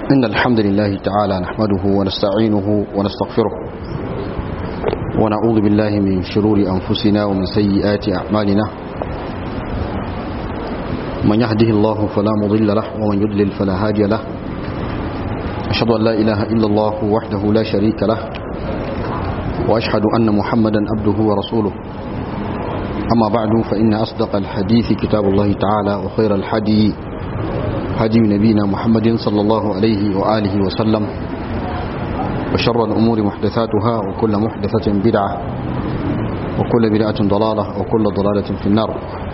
إن الحمد لله تعالى نحمده ونستعينه ونستغفره ونعوذ بالله من شرور أنفسنا ومن سيئات أعمالنا من يهده الله فلا مضل له ومن يضلل فلا هادي له أشهد أن لا إله إلا الله وحده لا شريك له وأشهد أن محمدا عبده ورسوله أما بعد فإن أصدق الحديث كتاب الله تعالى وخير الحدي هدي نبينا محمد صلى الله عليه وآله وسلم وشر الأمور محدثاتها وكل محدثة بدعة وكل بدعة ضلالة وكل ضلالة في النار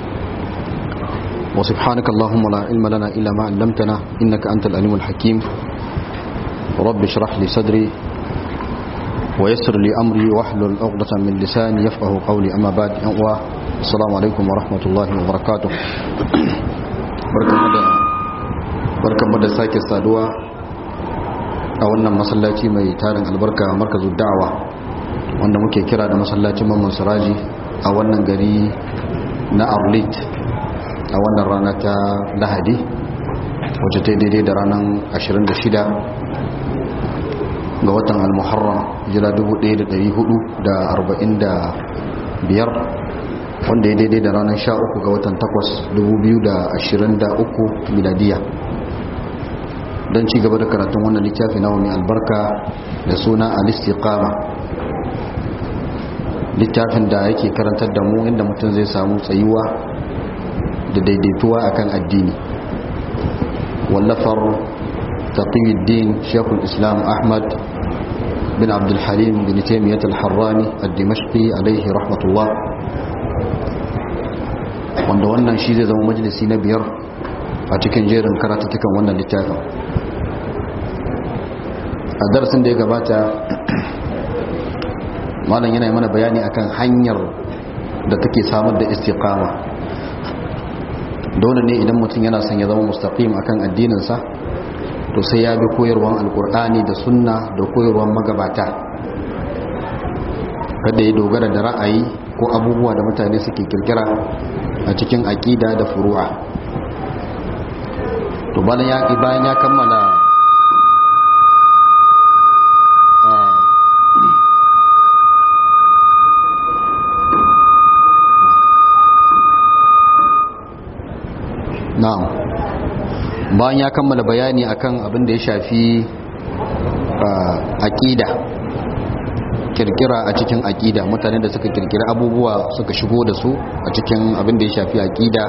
وسبحانك اللهم لا علم لنا إلا ما علمتنا إنك أنت الأليم الحكيم رب اشرح لي صدري ويسر لي أمري واحلل عقدة من لساني يفقه قولي أما بعد السلام عليكم ورحمة الله وبركاته barkanmu da sake saduwa a wannan masallaci mai tarin albarka markazu da'awa wanda muke kira da masallacin mamman siraji a wannan gari na arlit a wannan rana ta lahadi wacce ta daidai da ranar 26 ga watan al-muharram jira 1445 wanda ya daidai da ranar 13 ga watan 8 2023 miladiya don ci gaba da karatun wannan littafi na mai albarka da suna al-istiqama littafin da yake karantar da mu inda mutum zai samu tsayuwa da daidaituwa akan addini wallafar taqiyuddin shekul islam ahmad bin abdul halim bin taimiyyat al-harrani al-dimashqi alaihi rahmatullah wanda wannan shi zai zama majalisi na biyar a cikin jerin karatattakan wannan littafin a darasin da ya gabata malam yana mana bayani akan hanyar da take samar da istiqama dole ne idan mutum yana son ya zama mustaqim akan addininsa to sai ya bi koyarwan alkur'ani da sunna da koyarwan magabata kada ya dogara da ra'ayi ko abubuwa da mutane suke kirkira a cikin aƙida da furu'a to bayan ya bayan ya kammala na'am bayan ya kammala bayani akan abin da ya shafi aƙida kirkira a cikin aƙida mutane da suka kirkira abubuwa suka shigo da su a cikin abin da ya shafi aƙida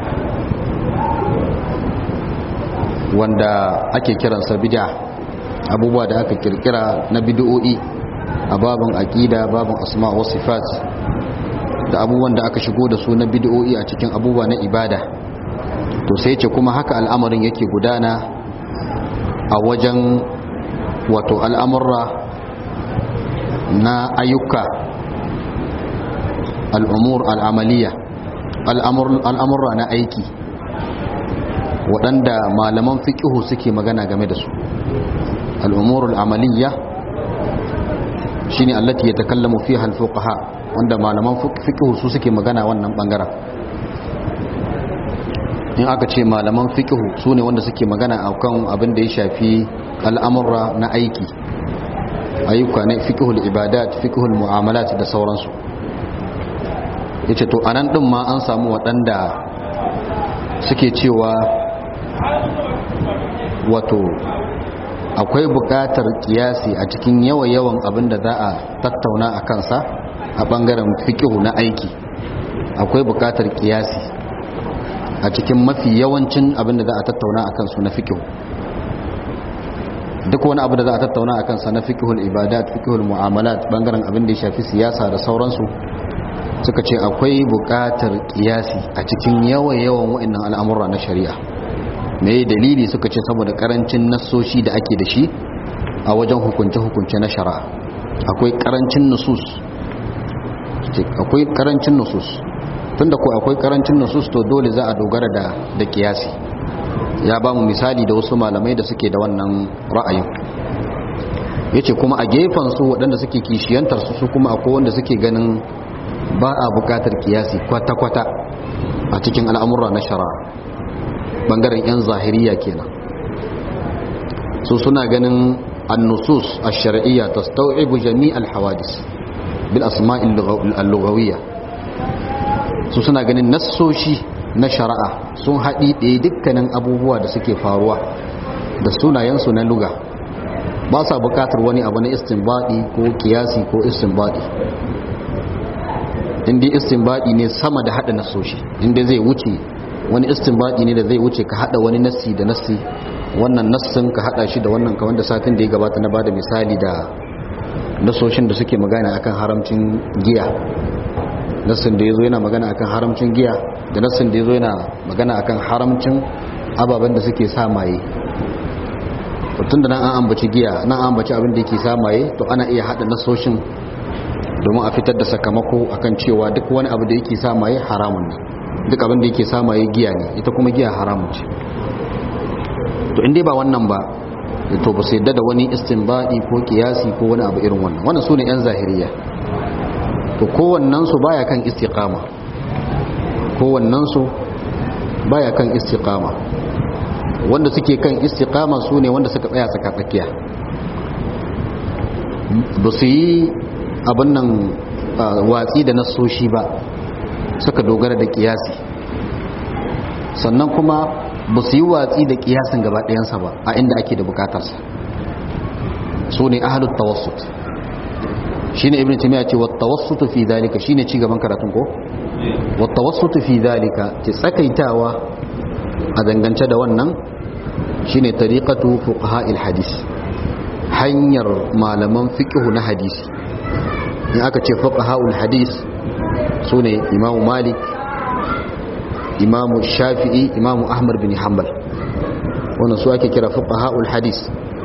wanda ake kiransa bid'a abubuwa da aka kirkira na bid'o'i a babin aqida babin asma wa sifat da abubuwan da aka shigo da su na bid'o'i a cikin abubuwa na ibada to sai ce kuma haka al'amarin yake gudana a wajen wato al'amurra na ayyuka al'umur al'amaliya al'amurra na aiki waɗanda malaman fiƙihu suke magana game da su al'umurul amaliyya shi ne allati ya takallamu fi halfuƙaha wanda malaman fiƙihu su suke magana wannan ɓangaren in aka ce malaman fiƙihu su ne wanda suke magana a kan abin da ya shafi al'amurra na aiki ayyuka na fiƙihul ibadat fiƙihul mu'amalat da sauransu ya ce to anan ɗin ma an samu waɗanda suke cewa wato akwai buƙatar kiyasi a cikin yawa-yawan abin da za a tattauna a kansa a ɓangaren fikihu na aiki akwai buƙatar kiyasi a cikin mafi yawancin abin da za a tattauna a kansu na fikihu duk wani abu da za a tattauna a kansa na fikihul ibadat fikihul mu'amalat ɓangaren abin da ya shafi siyasa da sauransu suka ce akwai buƙatar kiyasi a cikin yawa-yawan wa'annan al'amurra na shari'a mai dalili suka ce saboda karancin nassoshi da ake da shi a wajen hukunce-hukunce na shari'a akwai karancin nusus akwai karancin nusus tunda ko akwai karancin nusus to dole za a dogara da da kiyasi ya ba mu misali da wasu malamai da suke da wannan ra'ayin yace kuma a gefen su waɗanda suke kishiyantar su su kuma akwai wanda suke ganin ba a buƙatar kiyasi kwata-kwata a cikin al'amura na shari'a bangaren 'yan zahiriya kenan su su suna ganin annusus ash-shar'iyya tastau'ibu jami' al-hawadis bil asma' al-lughawiyya su suna ganin nassoshi na shari'a sun haɗi ɗaya dukkanin abubuwa da suke faruwa da sunayensu na luga ba sa buƙatar wani abu na istinbadi ko kiyasi ko istinbadi inda istinbadi ne sama da haɗa nassoshi inda zai wuce wani istinbadi ne da zai wuce ka haɗa wani nassi da nassi wannan nassin ka haɗa shi da wannan kamar da satin da ya gabata na bada misali da nassoshin da suke magana akan haramcin giya nassin da ya zo yana magana akan haramcin giya da nassin da ya zo yana magana akan haramcin ababen da suke sa maye tun da nan an ambaci giya nan an ambaci abin da yake sa maye to ana iya haɗa nassoshin domin a fitar da sakamako akan cewa duk wani abu da yake sa maye haramun ne duk abin da yake sa maye giya ne ita kuma giya haramun ce to inda ba wannan ba to ba su yadda da wani istinbadi ko kiyasi ko wani abu irin wannan wannan su ne 'yan zahiriya to kowannensu baya kan istiqama kowannensu baya kan istiqama wanda suke kan istiqama su ne wanda suka tsaya tsaka tsakiya ba su yi abin nan watsi da nasoshi ba suka dogara da kiyasi sannan kuma ba su yi watsi da kiyasin gaba ɗayansa ba a inda ake da bukatarsa su ne ahalut tawassut shi ne ibn timiya ce wata wasu fi zalika shi ne cigaban karatun ko? wata wasu fi zalika ce tsakaitawa a dangance da wannan shi ne tariƙatu fuqaha hadis hanyar malaman fiƙihu na hadisi in aka ce fuqaha hadis su ne imamu malik imamu shafi'i imamu ahmad bin hanbal wannan su ake kira fuqaha hadis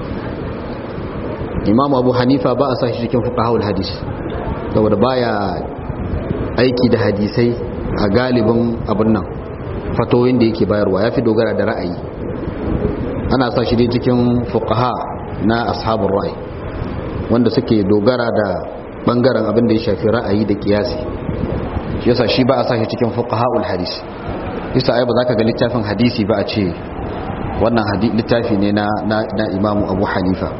imamu abu hanifa ba a sa shi cikin fuqahul hadis saboda baya aiki da hadisai a galibin abin nan fatoyin da yake bayarwa ya fi dogara da ra'ayi ana sa shi dai cikin fuqaha na ashabul ra'ayi wanda suke dogara da bangaren abin da ya shafi ra'ayi da kiyasi shi yasa shi ba a sa shi cikin fuqahul hadis yasa ai ba za ka ga littafin hadisi ba a ce wannan littafi ne na na imamu abu hanifa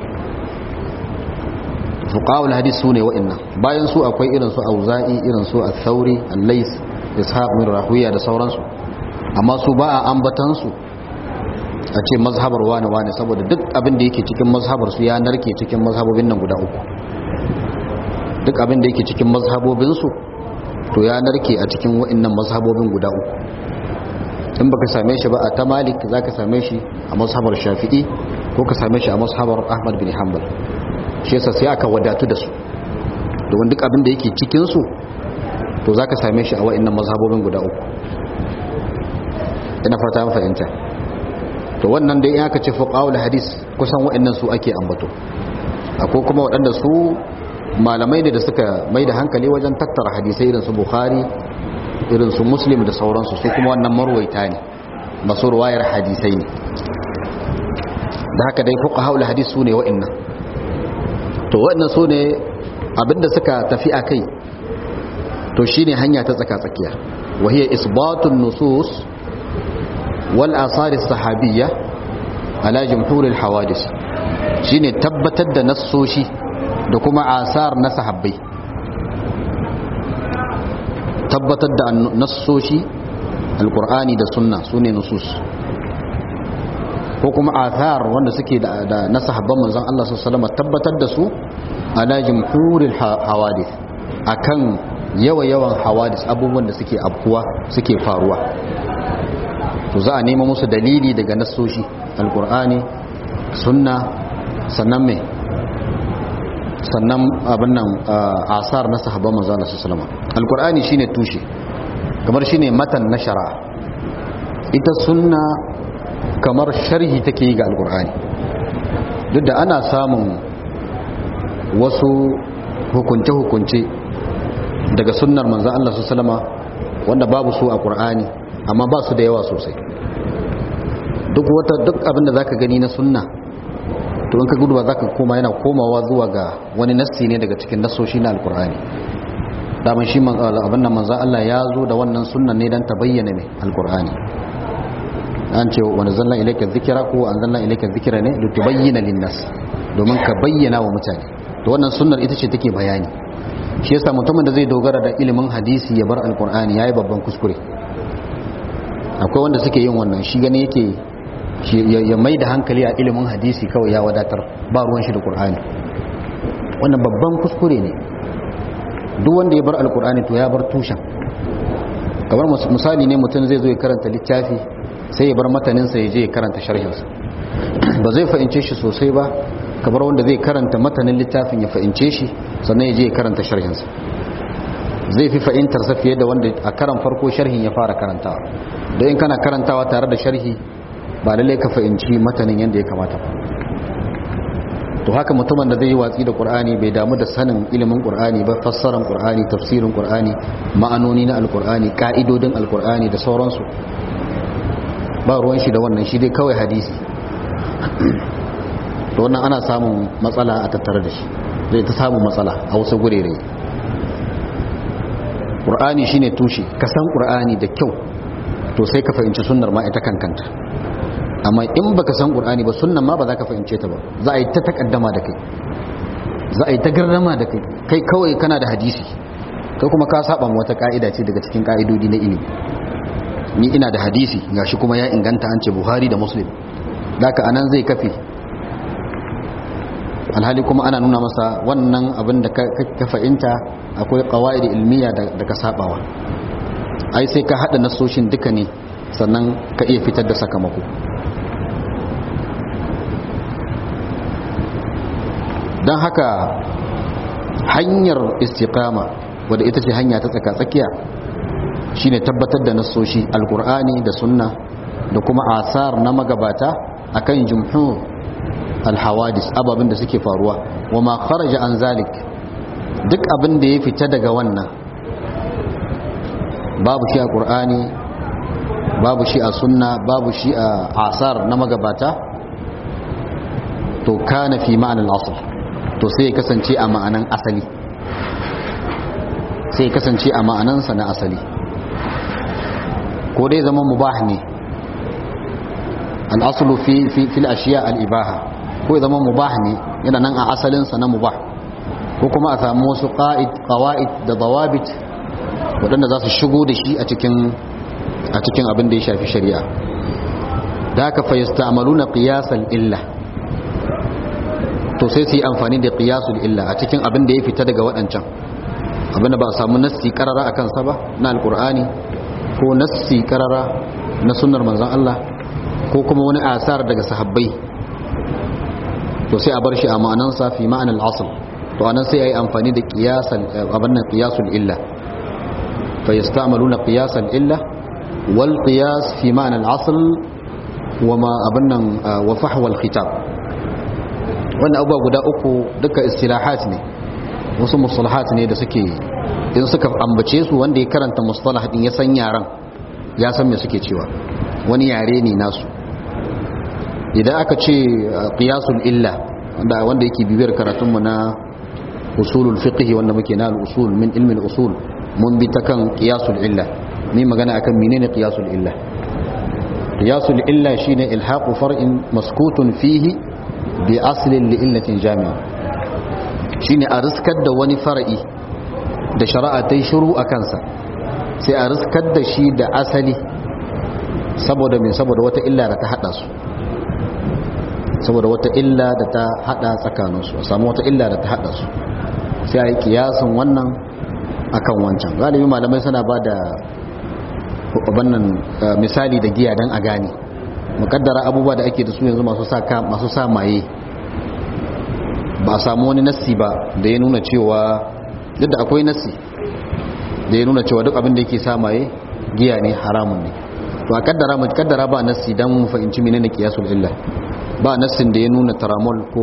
fuqahul hadis su ne wa'annan bayan su akwai irin su auza'i irin su al-thauri al-lais ishaq min rahuya da sauransu amma su ba a ambatan su a ce mazhabar wani wani saboda duk abin da yake cikin mazhabar su ya narke cikin mazhabobin nan guda uku duk abin da yake cikin mazhabobin su to ya narke a cikin wa'annan mazhabobin guda uku in baka same shi ba a ta malik zaka same shi a mazhabar shafi'i ko ka same shi a mazhabar ahmad bin hanbal shi yasa sai aka wadatu da su domin duk abin da yake cikin su to zaka same shi a wa'annan mazhabobin guda uku ina fata mun fahimta to wannan dai in aka ce fuqaul hadis kusan wa'annan su ake ambato akwai kuma waɗanda su malamai ne da suka mai da hankali wajen tattara hadisai irin su bukhari irin su muslim da sauransu su kuma wannan marwaita ne masu ruwayar hadisai ne da haka dai fuqaul hadis su ne wa'annan to waɗannan su ne abinda suka tafi a kai to shi ne hanya ta tsaka-tsakiya wahiyar isbatun nusus wal asaris sahabiyya ala jimhurin hawadis shi ne tabbatar da nassoshi da kuma asar na sahabbai tabbatar da nassoshi alkur'ani da sunna su ne nusus ko kuma athar wanda suke da na sahabban manzon Allah sallallahu alaihi tabbatar da su ala jumhuril hawadith akan yawa-yawan hawadis abubuwan da suke afkuwa suke faruwa to za a nema musu dalili daga nassoshi alkur'ani sunna sannan mai sannan abin nan asar na sahabban manzon Allah sallallahu alaihi alkur'ani shine tushe kamar shine matan na shari'a ita sunna kamar sharhi take yi ga alkur'ani duk da ana samun wasu hukunce-hukunce daga sunnar manzan Allah su salama wanda babu su a ƙur'ani amma ba su da yawa sosai duk wata duk abinda za ka gani na sunna to in ka gudu ba za ka koma yana komawa zuwa ga wani nassi ne daga cikin nassoshi na alkur'ani daman shi abin da manzan Allah ya zo da wannan sunnan ne don ta bayyana ne alkur'ani an ce wa nazzalna ilayka dhikra ko anzalna ilayka dhikra ne litubayyana lin-nas domin ka bayyana wa mutane to wannan sunnar ita ce take bayani shi yasa mutumin da zai dogara da ilimin hadisi ya bar alqur'ani yayi babban kuskure akwai wanda suke yin wannan shi gane yake ya mai da hankali a ilimin hadisi kawai ya wadatar ba ruwan shi da qur'ani wannan babban kuskure ne duk wanda ya bar alqur'ani to ya bar tushen kamar misali ne mutum zai zo ya karanta littafi sai ya bar mataninsa ya je ya karanta sharhinsa ba zai fahimce shi sosai ba kamar wanda zai karanta matanin littafin ya fahimce shi sannan ya je ya karanta sharhinsa zai fi fahimtarsa fiye da wanda a karan farko sharhin ya fara karantawa da in kana karantawa tare da sharhi ba lallai ka fahimci matanin yadda ya kamata ba to haka mutumin da zai yi watsi da qur'ani bai damu da sanin ilimin qur'ani ba fassaran qur'ani tafsirin qur'ani ma'anoni na alqur'ani ka'idodin alqur'ani da sauransu ba ruwan shi da wannan shi dai kawai hadisi to wannan ana samun matsala a tattare da shi zai ta samun matsala a wasu gurere qur'ani shine tushe ka san qur'ani da kyau to sai ka fahimci sunnar ma ita kankanta amma in baka san qur'ani ba sunnan ma ba za ka fahimce ta ba za a yi ta takaddama da kai za a yi ta garrama da kai kai kawai kana da hadisi kai kuma ka saba wata ka'ida ce daga cikin ka'idodi na ilimi ni ina da hadisi gashi kuma ya inganta an ce buhari da muslim daka anan zai kafe alhali kuma ana nuna masa wannan abin da ka fahimta akwai qawaid ilmiya da ka sabawa ai sai ka hada nasoshin duka ne sannan ka iya fitar da sakamako don haka hanyar istiqama wadda ita ce hanya ta tsaka-tsakiya shine tabbatar da nasoshi alkur'ani da sunna da kuma asar na magabata akan jumhur alhawadis ababin da suke faruwa wa ma kharaja an zalik duk abin da ya fita daga wannan babu shi a qur'ani babu shi a sunna babu shi a asar na magabata to kana fi ma'anar asl to sai ya kasance a ma'anan asali sai ya kasance a ma'anansa na asali ko dai zama mubah ne al'asulu fi fil ashiya al'ibaha ko ya zama mubah ne yana nan a asalinsa na mubah ko kuma a samu wasu ƙawa'id da zawabit waɗanda za su shigo da shi a cikin a cikin abin da ya shafi shari'a da haka fa yasta'maluna qiyasal illa to sai su yi amfani da qiyasul illa a cikin abin da ya fita daga waɗancan abin da ba a samu nassi karara a kansa ba na alkur'ani ko nassi karara na sunnar manzon Allah ko kuma wani asar daga sahabbai to sai a bar shi a ma'anansa fi ma'anar asl to anan sai ayi amfani da qiyasul abin nan qiyasul illa fa yasta'maluna qiyasal illa wal qiyas fi ma'anar asl wa ma abin nan wa fahwa al khitab wannan abubuwa guda uku duka istilahat ne wasu mustalahat ne da suke in suka ambace su wanda ya karanta mustalah din ya san yaran ya san me suke cewa wani yare ne nasu idan aka ce qiyasul illa wanda wanda yake bibiyar karatun mu na usulul fiqh wanda muke na al-usul min ilmi al-usul mun bi ta kan qiyasul illa ni magana akan menene qiyasul illa qiyasul illa shine ilhaqu far'in maskutun fihi bi aslin li'illatin jami'a shine a riskar da wani fara'i da shari'a ta yi shiru a kansa sai a riskar da shi da asali saboda mai saboda wata illa da ta hada su saboda wata illa da ta hada tsakaninsu a samu wata illa da ta hada su sai a yi kiyasin wannan akan wancan galibi malamai suna ba da wannan misali da giya don a gane mukaddara abubuwa da ake da su yanzu masu sa masu sa maye ba a samu wani nassi ba da ya nuna cewa duk da akwai nassi da ya nuna cewa duk abin da yake sa maye giya ne haramun ne to a kaddara mu kaddara ba nassi dan mu fahimci menene qiyasul illa ba nassin da ya nuna taramol ko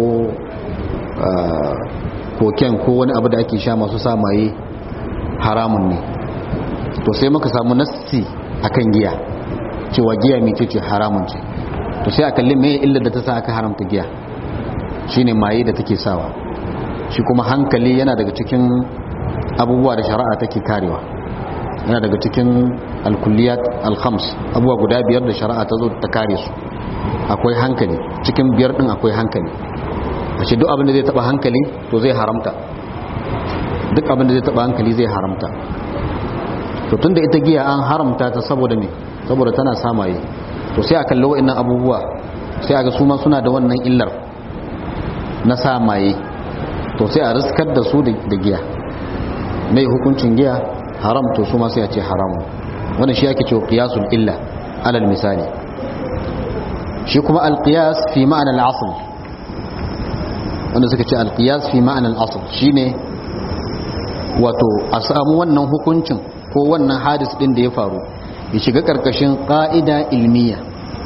koken ko wani abu da ake sha masu sa maye haramun ne to sai muka samu nassi akan giya cewa giya mai ce haramun ce to sai a kalli mai illar da ta sa aka haramta giya shine maye da take sawa shi kuma hankali yana daga cikin abubuwa da shari'a take karewa yana daga cikin alkulliyat alkhams abubuwa guda biyar da shari'a ta zo ta kare su akwai hankali cikin biyar din akwai hankali a ce duk abin da zai taba hankali to zai haramta duk abin da zai taba hankali zai haramta to tunda ita giya an haramta ta saboda me saboda tana samaye to sai a kalli wa'annan abubuwa sai a ga su ma suna da wannan illar na samaye to sai a riskar da su da giya mai hukuncin giya haram to su ma sai a ce haramu wanda shi ake cewa qiyasul illa alal misali shi kuma alqiyas fi ma'ana al-asl wanda suka ce alqiyas fi ma'ana al-asl shine wato a samu wannan hukuncin ko wannan hadis din da ya faru ya shiga karkashin qa'ida ilmiya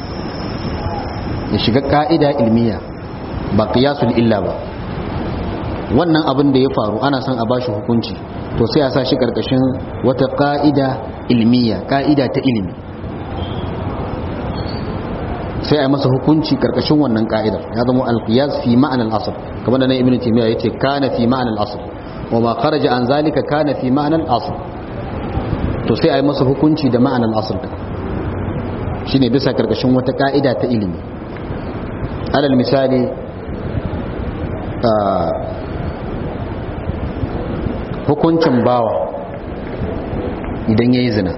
ya shiga qa'ida ilmiya ba qiyasul illa ba wannan abin da ya faru ana son a bashi hukunci to sai a sa shi karkashin wata ka'ida ilmiya ka'ida ta ilimi sai a yi masa hukunci karkashin wannan ka'idar ya zama alqiyas fi ma'anar asr kamar da nan ibnu taymiya yace kana fi ma'anar asr wa ma kharaja an zalika kana fi ma'anar asr to sai a yi masa hukunci da ma'anar asr shine bisa karkashin wata ka'ida ta ilimi alal misali hukuncin bawa idan ya yi zina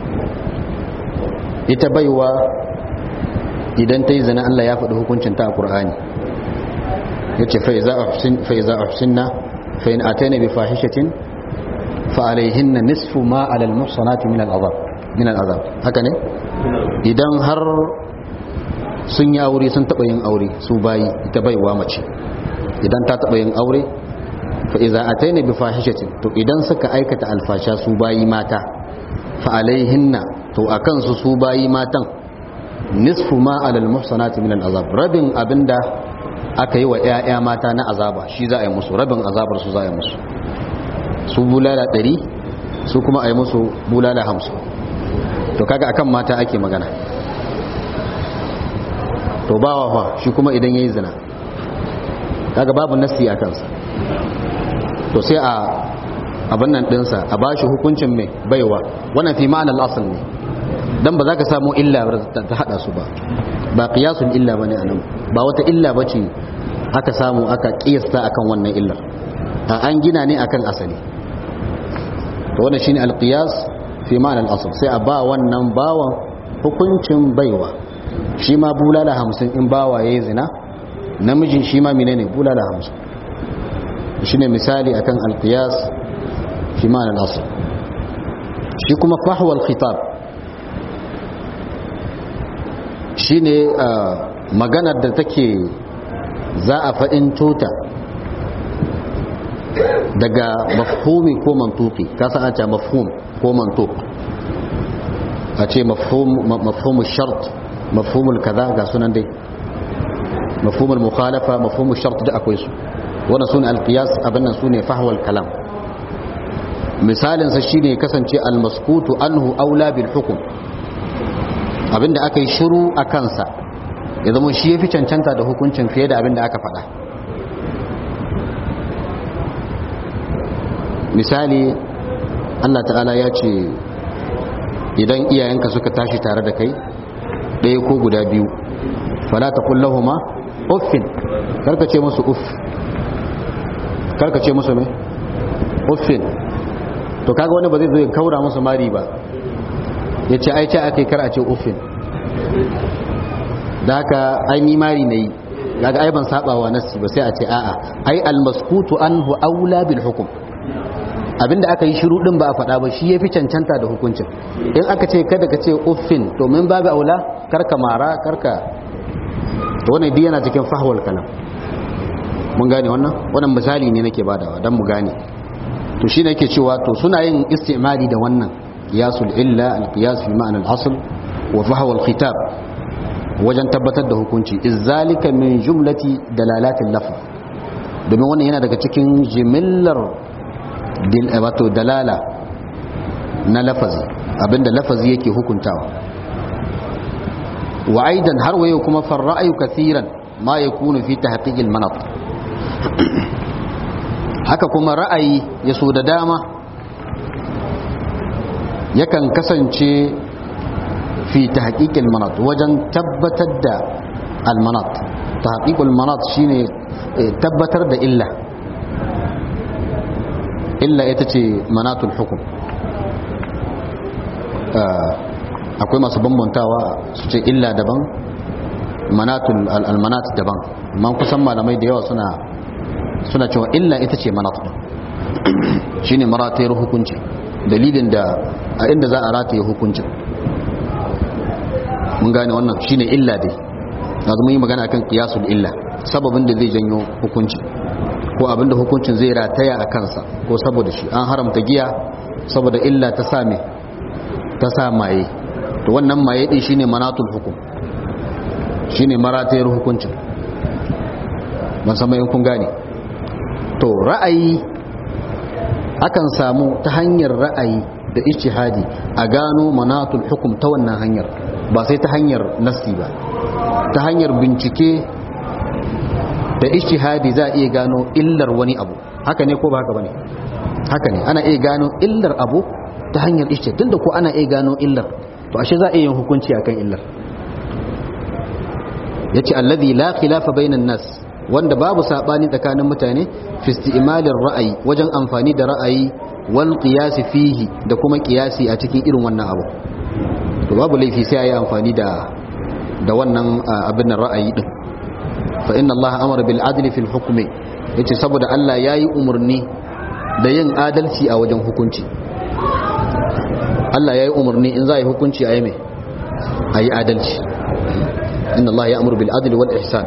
ita baiwa idan ta yi zina Allah ya faɗi hukuncin ta a ƙur'ani ya ce fa'iza a husinna fa'in a ta bi fahishatin fa'alaihin na nisfu ma alal muhsanati min al'azab haka ne idan har sun yi aure sun taɓa yin aure su bayi ita baiwa mace idan ta taɓa yin aure fa'iza a ta bi fahishatin to idan suka aikata alfasha su bayi mata fa'alaihinna to a kansu su bayi matan nisfu ma alal muhsanati min al'azab rabin abinda aka yi wa ‘ya'ya mata na azaba shi za a yi musu rabin azabar su za a yi musu su bulala ɗari su kuma a yi musu bulala hamsin to kaga akan mata ake magana to bawa fa shi kuma idan ya yi zina kaga babu nasi a kansa to sai a abin nan dinsa a bashi hukuncin mai baiwa wannan fi ma'anar asal ne dan ba za ka samu illa ta hada su ba ba qiyasul illa bane anan ba wata illa bace aka samu aka kiyasta akan wannan illar a an gina ne akan asali to wannan shine alqiyas fi ma'anar asal sai a ba wannan bawan hukuncin baiwa shi ma bulala hamsin in bawa yayi zina namijin shi ma menene bulala hamsin shine misali akan alqiyas fi ma'ana al-asl shi kuma fahwa al-khitab shine maganar da take za a fadin tota daga mafhumi ko mantuki ka san an ce mafhum ko mantuk a ce mafhum mafhumul shart mafhumul kaza ga sunan dai mafhumul mukhalafa mafhumul shart da akwai su wannan sune alqiyas abinnan sune fahwal kalam misalin sa shine kasance almaskutu anhu aula bil hukm abinda aka yi shiru a kansa ya zama shi yafi cancanta da hukuncin fiye da abinda aka faɗa misali Allah ta'ala ya ce idan iyayenka suka tashi tare da kai ɗaya ko guda biyu fala taqul lahumu uffin karka ce musu uff karka ce musu mai uffin to kaga wani ba zai zo ya kaura musu mari ba ya ce ai ce aka yi kar a ce uffin da haka ai ni mari na yi kaga ai ban saba wa nassi ba sai a ce a'a ai almaskutu anhu aula bil hukum abinda aka yi shiru din ba a faɗa ba shi yafi cancanta da hukuncin in aka ce kada ka ce uffin to min babu aula karka mara karka to wannan duk yana cikin fahwal kalam mun gane wannan wannan misali ne nake badawa dan mu gane to shi nake cewa to suna yin istimali da wannan qiyasul illa al qiyas fi ma'na al asl wa fahwa al khitab wajen tabbatar da hukunci izzalika min jumlati dalalatil lafz domin wannan yana daga cikin jimillar wato dalala na lafazi abinda lafazi yake hukuntawa wa aidan har wayo kuma farra'ayu kathiran ma yakunu fi tahqiqil manat haka kuma ra'ayi ya so da dama yakan kasance fi tahqiqil manat wajen tabbatar da al manat tahqiqul manat shine tabbatar da illa illa ita ce manatul hukum akwai masu bambantawa su ce illa daban manatul almanat daban man kusan malamai da yawa suna suna cewa illa ita ce manat shine maratayar hukunci dalilin da a inda za a rataye hukuncin mun gane wannan shine illa dai na zama yi magana akan kiyasul illa sababin da zai janyo hukunci ko abinda hukuncin zai rataya a kansa ko saboda shi an haramta giya saboda illa ta same ta sa maye to wannan maye din shine manatul hukum shine maratayar hukuncin ban san bayan kun gane to ra'ayi akan samu ta hanyar ra'ayi da ijtihadi a gano manatul hukum ta wannan hanyar ba sai ta hanyar nassi ba ta hanyar bincike da ijtihadi za a iya gano illar wani abu haka ne ko ba haka bane haka ne ana iya gano illar abu ta hanyar ijtihadi tunda ko ana iya gano illar to ashe za a iya yin hukunci akan illar yace allazi la khilafa bainan nas wanda babu sabani tsakanin mutane fi isti'malir ra'ayi wajen amfani da ra'ayi wal qiyas fihi da kuma qiyasi a cikin irin wannan abu to babu laifi sai ayi amfani da da wannan abin ra'ayi din fa inna allaha amara bil adli fil hukmi yace saboda Allah yayi umurni da yin adalci a wajen hukunci Allah yayi umurni in za a yi hukunci ayi me ayi adalci inna allaha ya'muru bil adli wal ihsan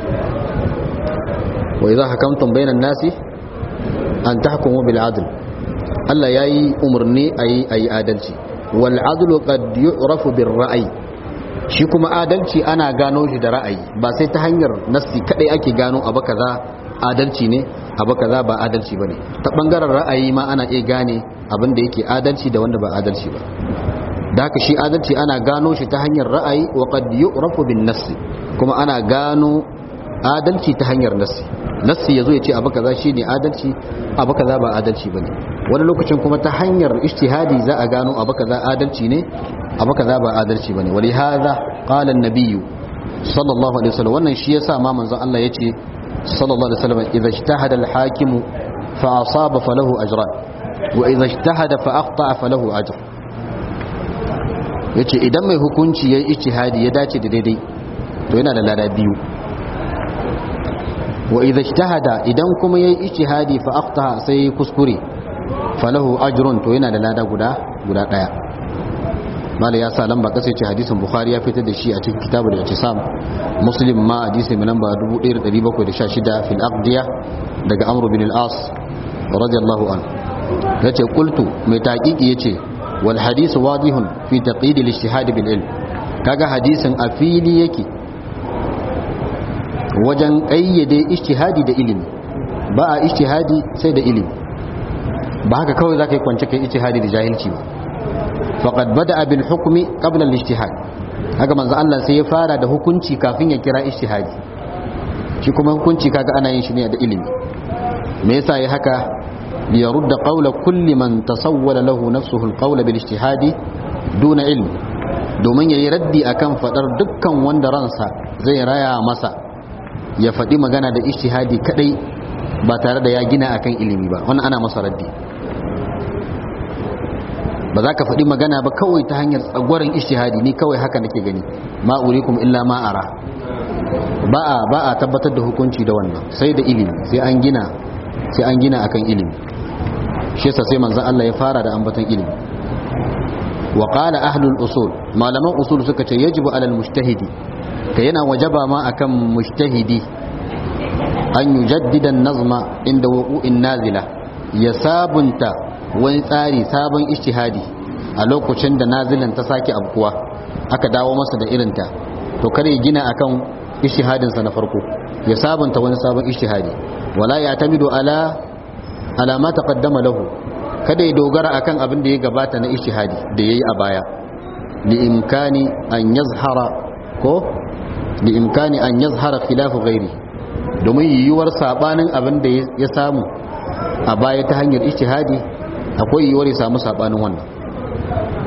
wa idha hakamtum bainan nasi an tahkumu bil adl Allah yayi umurni ayi ayi adalci wal adlu qad yu'rafu bir ra'yi shi kuma adalci ana gano shi da ra'ayi ba sai ta hanyar nassi kadai ake gano abu kaza adalci ne abu kaza ba adalci bane ta bangaren ra'ayi ma ana iya gane abin da yake adalci da wanda ba adalci ba da haka shi adalci ana gano shi ta hanyar ra'ayi wa qad yu'rafu bin nassi kuma ana gano adalci ta hanyar nassi nassi yazo ya ce abu kaza shine adalci abu kaza ba adalci bane wani lokacin kuma ta hanyar ijtihadi za a gano abu kaza adalci ne abu kaza ba adalci bane wali hadha qala an-nabiy sallallahu alaihi wasallam wannan shi yasa ma manzon Allah yace sallallahu alaihi wasallam idza ijtahada al-hakimu fa asaba falahu ajran wa idza ijtahada fa akhta'a falahu ajr yace idan mai hukunci yayi ijtihadi ya dace da daidai to yana da lada biyu wa idza ijtahada idan kuma yayi ijtihadi fa akhta'a sai kuskure falahu ajrun to yana da lada guda guda daya mala ya sa lamba kasa ce hadisin bukhari ya fitar da shi a cikin kitabul i'tisam muslim ma hadisi mai lamba 1716 fil aqdiya daga amr bin al-as radiyallahu anhu yace qultu mai taqiqi yace wal hadith wadihun fi taqid al-ijtihad bil ilm kaga hadisin a fili yake wajen kayyade ijtihadi da ilimi ba a ijtihadi sai da ilimi ba haka kawai zaka yi kwance kai ijtihadi da jahilci ba faqad bada'a bil hukmi qabla al ijtihad haka manzo Allah sai ya fara da hukunci kafin ya kira ijtihadi shi kuma hukunci kaga ana yin shi ne da ilimi me yasa yi haka li yarudda qawla kulli man tasawwala lahu nafsuhu al qawla bil ijtihadi duna ilm domin yayi raddi akan fadar dukkan wanda ransa zai raya masa ya faɗi magana da ijtihadi kadai ba tare da ya gina akan ilimi ba wannan ana masa raddi ba za ka faɗi magana ba kawai ta hanyar tsagwaron ishtihadi ni kawai haka nake gani ma urikum illa ma ara ba a ba a tabbatar da hukunci da wannan sai da ilimi sai an gina sai an gina akan ilimi shi yasa sai manzon Allah ya fara da ambaton ilimi wa qala ahlul usul malaman usul suka ce yajibu alal mujtahidi ka yana wajaba ma akan mujtahidi an yujaddida an-nazma inda wuqu'in nazila ya sabunta wani tsari sabon ishtihadi a lokacin da nazilan ta sake abkuwa aka dawo masa da irinta to kare gina akan ishtihadinsa na farko ya sabunta wani sabon ishtihadi wala ya tamidu ala ala ma taqaddama lahu kada ya dogara akan abin da ya gabata na ishtihadi da yayi a baya li imkani an yazhara ko li imkani an yazhara khilafu ghairi domin yiwuwar sabanin abin da ya samu a baya ta hanyar ijtihadi akwai yiwuwar ya samu sabanin wannan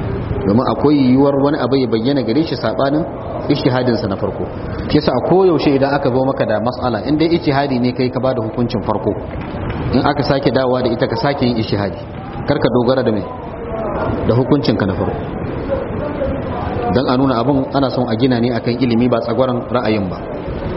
domin akwai yiwuwar wani abu ya bayyana gare shi sabanin ijtihadin sa na farko shi yasa koyaushe idan aka zo maka da mas'ala in dai ijtihadi ne kai ka bada hukuncin farko in aka sake dawowa da ita ka sake yin ijtihadi kar ka dogara da mai da hukuncin ka na farko dan a nuna abun ana son a gina ne akan ilimi ba tsagwaron ra'ayin ba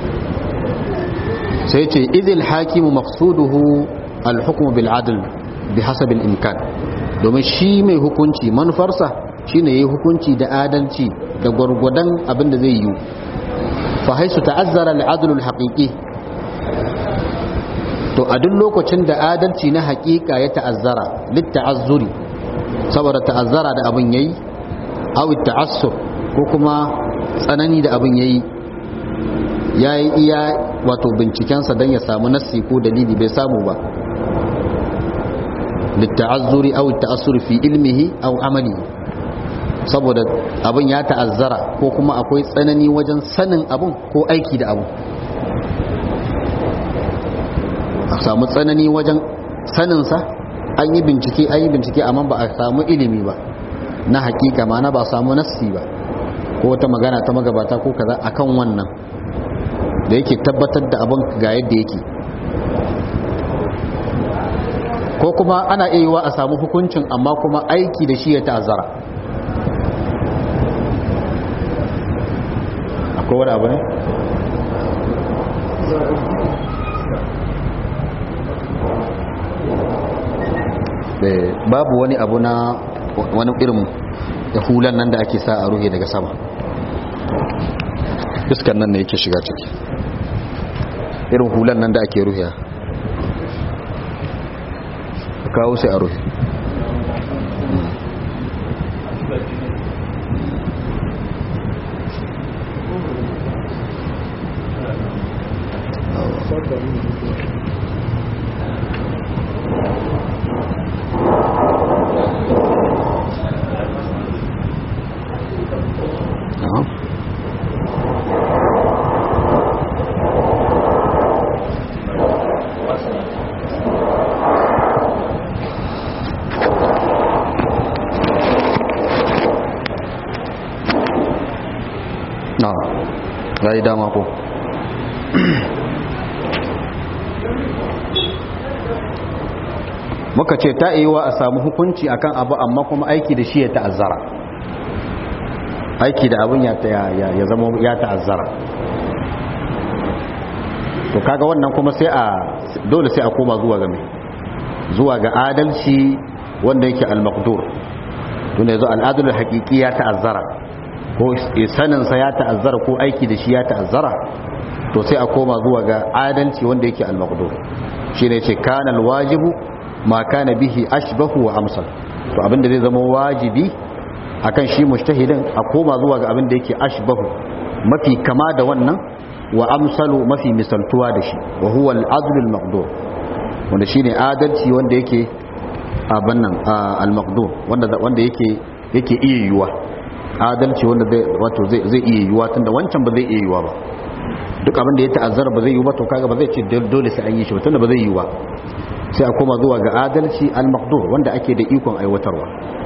sai ce idil hakimu maqsuduhu al-hukmu bil adl bi hasab al-imkan domin shi mai hukunci manufarsa shine yayi hukunci da adalci da gwargwadon abin da zai yi fa haisu ta'azzara al-adl al-haqiqi to a duk lokacin da adalci na haƙiƙa ya ta'azzara lit ta'azzuri saboda ta'azzara da abin yayi aw ta'assur ko kuma tsanani da abin yayi yayi iya wato bincikensa don ya samu nassi ko dalili bai samu ba litta'azzuri aw ta'assuri fi ilmihi aw amali saboda abin ya ta'azzara ko kuma akwai tsanani wajen sanin abin ko aiki da abin a samu tsanani wajen saninsa an yi bincike an yi bincike amma ba a samu ilimi ba na hakika ma na ba samu nassi ba ko wata magana ta magabata ko kaza akan wannan da yake tabbatar da abin ga yadda yake ko kuma ana iya a samu hukuncin amma kuma aiki da shi ya ta'azzara akwai wani abu ne? babu wani abu na wani irin da hulan nan da ake sa a ruhe daga sama iskan nan ne yake shiga ciki irin hulan nan da ake ruhiya ka kawo sai a ruhi ya yi dama ko muka ce ta iya a samu hukunci akan abu amma kuma aiki da shi ya ta'azzara aiki da abin ya zama ya ta'azzara to kaga wannan kuma sai a dole sai a koma zuwa ga mai zuwa ga adalci wanda yake al-maqdur tunda yazo al-adl al-haqiqi ya ta'azzara ko saninsa ya ta'azzara ko aiki da shi ya ta'azzara to sai a koma zuwa ga adalci wanda yake al-maqdur shine yace kana al-wajibu ma kana bihi ashbahu wa amsal to abinda zai zama wajibi akan shi mujtahidin a koma zuwa ga abinda yake ashbahu mafi kama da wannan wa amsalu mafi misaltuwa da shi wa huwa al-adl al-maqdur wanda shine adalci wanda yake abin nan al-maqdur wanda wanda yake yake iya yiwuwa adalci wanda zai wato zai zai iya yiwuwa tunda wancan ba zai iya yiwuwa ba duk abin da ya ta'azzara ba zai yiwu ba to kaga ba zai ce dole sai an yi shi ba tunda ba zai yiwu ba sai a koma zuwa ga adalci al-maqdur wanda ake da ikon aiwatarwa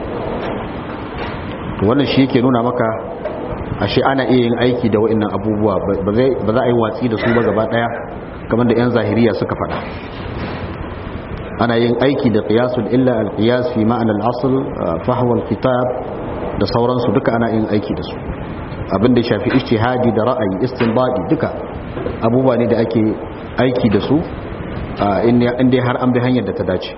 to wannan shi yake nuna maka ashe ana iya yin aiki da wa'annan abubuwa ba za a yi watsi da su ba gaba daya kamar da 'yan zahiriya suka faɗa ana yin aiki da qiyasul illa al-qiyas fi ma'ana al-asl fahwa al-kitab da sauransu duka ana yin aiki da su abin da shafi ijtihadi da ra'ayi istinbadi duka abubuwa ne da ake aiki da su inda har an bi hanyar da ta dace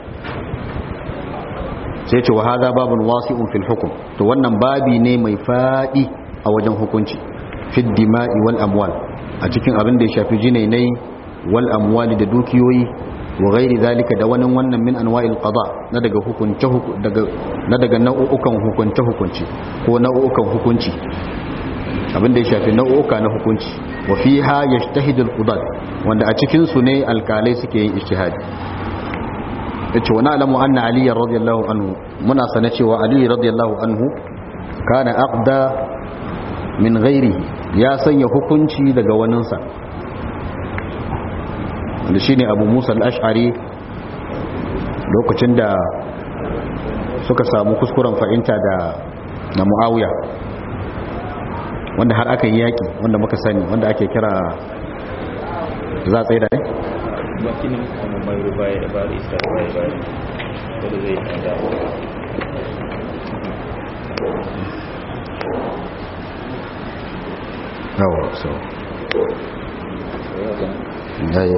sai ce wa hadha babun wasi'un fil hukm to wannan babi ne mai fadi a wajen hukunci fid dima'i wal amwal a cikin abin da ya shafi jinainai wal amwali da dukiyoyi wa gairi zalika da wani wannan min anwa'il qada na daga hukunce daga na daga nau'ukan hukunce hukunci ko nau'ukan hukunci abinda ya shafi nau'uka na hukunci wa fiha yajtahidu al-qudat wanda a cikin su ne alkalai suke yin ijtihadi yace wa na'lamu anna ali radiyallahu anhu muna sana cewa ali radiyallahu anhu kana aqda min ghairihi ya sanya hukunci daga waninsa da shi ne abu musa al'ashari lokacin da suka samu kuskuren fahimta da da muawiya wanda har aka yi yaki wanda muka sani wanda ake kira za a tsaye da ne? wakilin kuma mai rubaya da bari isa rubaya bari wadda zai yi da yawa so yayi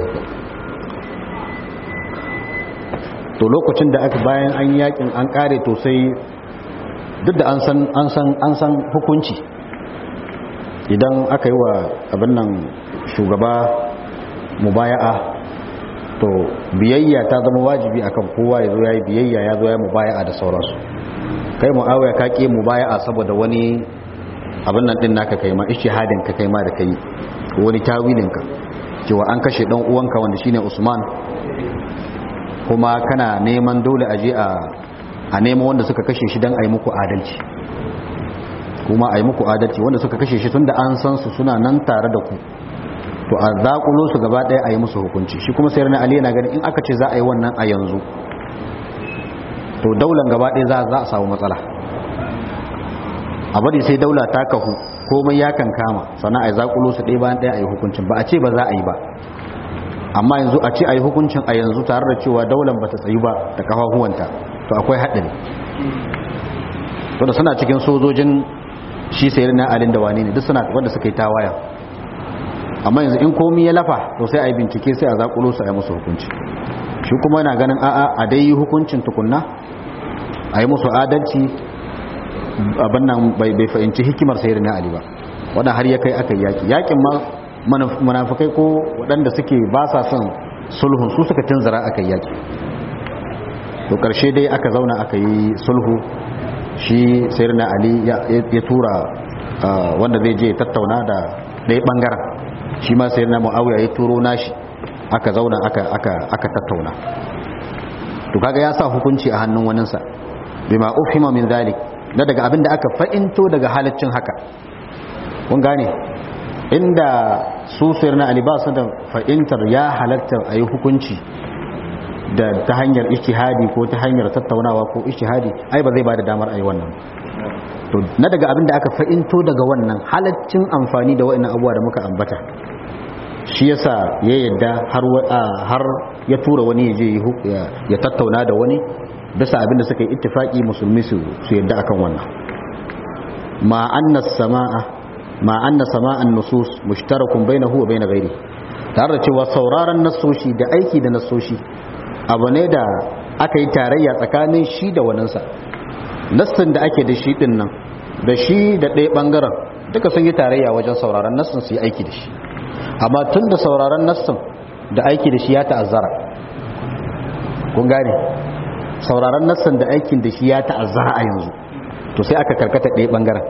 to lokacin da aka bayan an yakin an kare to sai duk da an san an san an san hukunci idan aka yi wa abin nan shugaba mubaya'a to biyayya ta zama wajibi akan kowa ya zo ya yi biyayya ya zo ya mubaya'a da sauransu kai mu'awiya ka ƙi mubaya'a saboda wani abin nan din naka kai ma ishihadin ka kai ma da kai wani tawilin ka cewa an kashe dan uwanka wanda shine Usman kuma kana neman dole aje a a nemo wanda suka kashe shi dan ayi muku adalci kuma ayi muku adalci wanda suka kashe shi tunda an san su suna nan tare da ku to a zakulo su gaba daya ayi musu hukunci shi kuma sayyidina Ali yana ganin in aka ce za a yi wannan a yanzu to daular gaba daya za za a samu matsala a bari sai daula ta kahu komai ya kan kama sannan a yi zakulo su ɗaya bayan ɗaya a yi hukuncin ba a ce ba za a yi ba amma yanzu a ce a yi hukuncin a yanzu tare da cewa daular ba ta tsayu ba da kafafuwanta to akwai haɗari to da suna cikin sojojin shi sayar na alin da wane ne duk suna wanda suka yi tawaya amma yanzu in komi ya lafa to sai a yi bincike sai a zakulo su a yi musu hukunci shi kuma yana ganin a'a a dai yi hukuncin tukunna a yi musu adalci abin nan bai fahimci hikimar sayar na ali ba wadda har ya kai aka yi yaki yakin ma munafukai ko waɗanda suke ba sa son sulhun su suka tunzara aka yi yaki to ƙarshe dai aka zauna aka yi sulhu shi sayar na ali ya tura wanda zai je tattauna da ɗaya ɓangaren shi ma sayar na mu'awiya ya turo nashi aka zauna aka tattauna to kaga ya sa hukunci a hannun waninsa bima ufhima min zalik na daga abin da aka fa'into daga halaccin haka kun gane inda su sayar na alibasu da fa'intar ya halatta a yi hukunci da ta hanyar ishihadi ko ta hanyar tattaunawa ko ishihadi ai ba zai ba da damar a yi wannan to na daga abin da aka fa'into daga wannan halaccin amfani da wa'annan abuwa da muka ambata shi yasa ya yadda har ya tura wani ya je ya tattauna da wani bisa abinda suka yi ittifaki musulmi su yadda akan wannan ma anna sama'a ma anna sama'an nusus mushtarakun bainahu wa bain ghairi tare da cewa sauraron nassoshi da aiki da nassoshi abu ne da aka yi tarayya tsakanin shi da waninsa nassin da ake da shi din nan da shi da ɗaya ɓangaren duka sun yi tarayya wajen sauraron nassin su yi aiki da shi amma tun da sauraron nassin da aiki da shi ya ta'azzara kun gane sauraron nassan da aikin da shi ya ta'azzara a yanzu to sai aka karkata ɗaya ɓangaren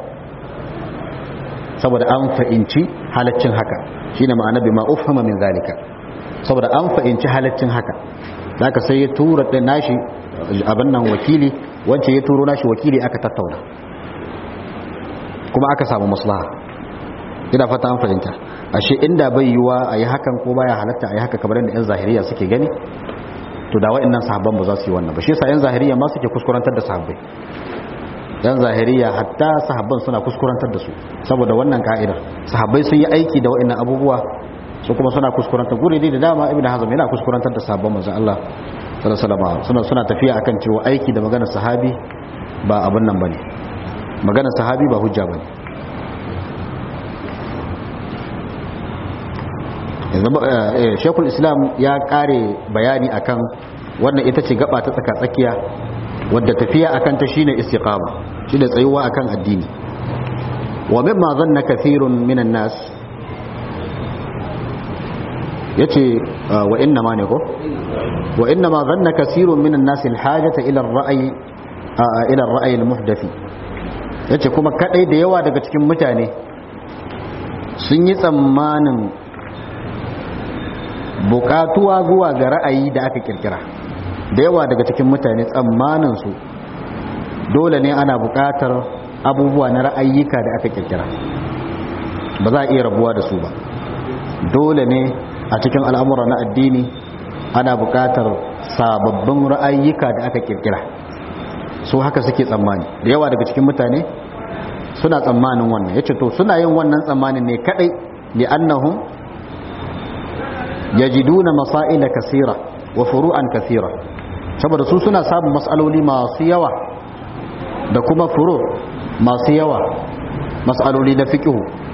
saboda an fa'inci halaccin haka shine ma'ana bima ufhama min zalika saboda an fa'inci halaccin haka zaka sai ya tura da nashi abin nan wakili wance ya turo nashi wakili aka tattauna kuma aka samu maslaha ina fata an fahimta ashe inda bai yiwa a yi hakan ko baya halatta a yi haka kamar yadda 'yan zahiriya suke gani to da wa'annan sahabban ba za su yi wannan ba shi yasa 'yan zahiriya ma suke kuskurantar da sahabbai yan zahiriya hatta sahabban suna kuskurantar da su saboda wannan ka'idar sahabbai sun yi aiki da wa'annan abubuwa su kuma suna kuskurantar guri da dama ibnu hazm yana kuskurantar da sahabban manzon Allah sallallahu alaihi wasallam suna suna tafiya akan cewa aiki da maganar sahabi ba abun nan bane maganar sahabi ba hujja bane shekul islam ya kare bayani akan wannan ita ce gaba ta tsaka tsakiya wadda tafiya akan ta shine istiqama shine tsayuwa akan addini wa mimma zanna kathirun minan nas yace wa inna ma ne ko wa inna ma zanna kathirun minan nas alhajata ila ar-ra'yi ila ar-ra'yi al-muhdathi yace kuma kadai da yawa daga cikin mutane sun yi tsammanin bukatuwa zuwa ga ra'ayi da aka kirkira da yawa daga cikin mutane tsammaninsu dole ne ana bukatar abubuwa na ra'ayyuka da aka kirkira ba za a iya rabuwa da su ba dole ne a cikin al'amura na addini ana bukatar sababbin ra'ayyuka da aka kirkira su haka suke tsammani da yawa daga cikin mutane suna tsammanin wannan yace to suna yin wannan tsammanin ne kadai li'annahum yajiduna masaila kaseera wa furu'an kaseera saboda su suna samun mas'aloli masu yawa da kuma furu masu yawa mas'aloli na fiqh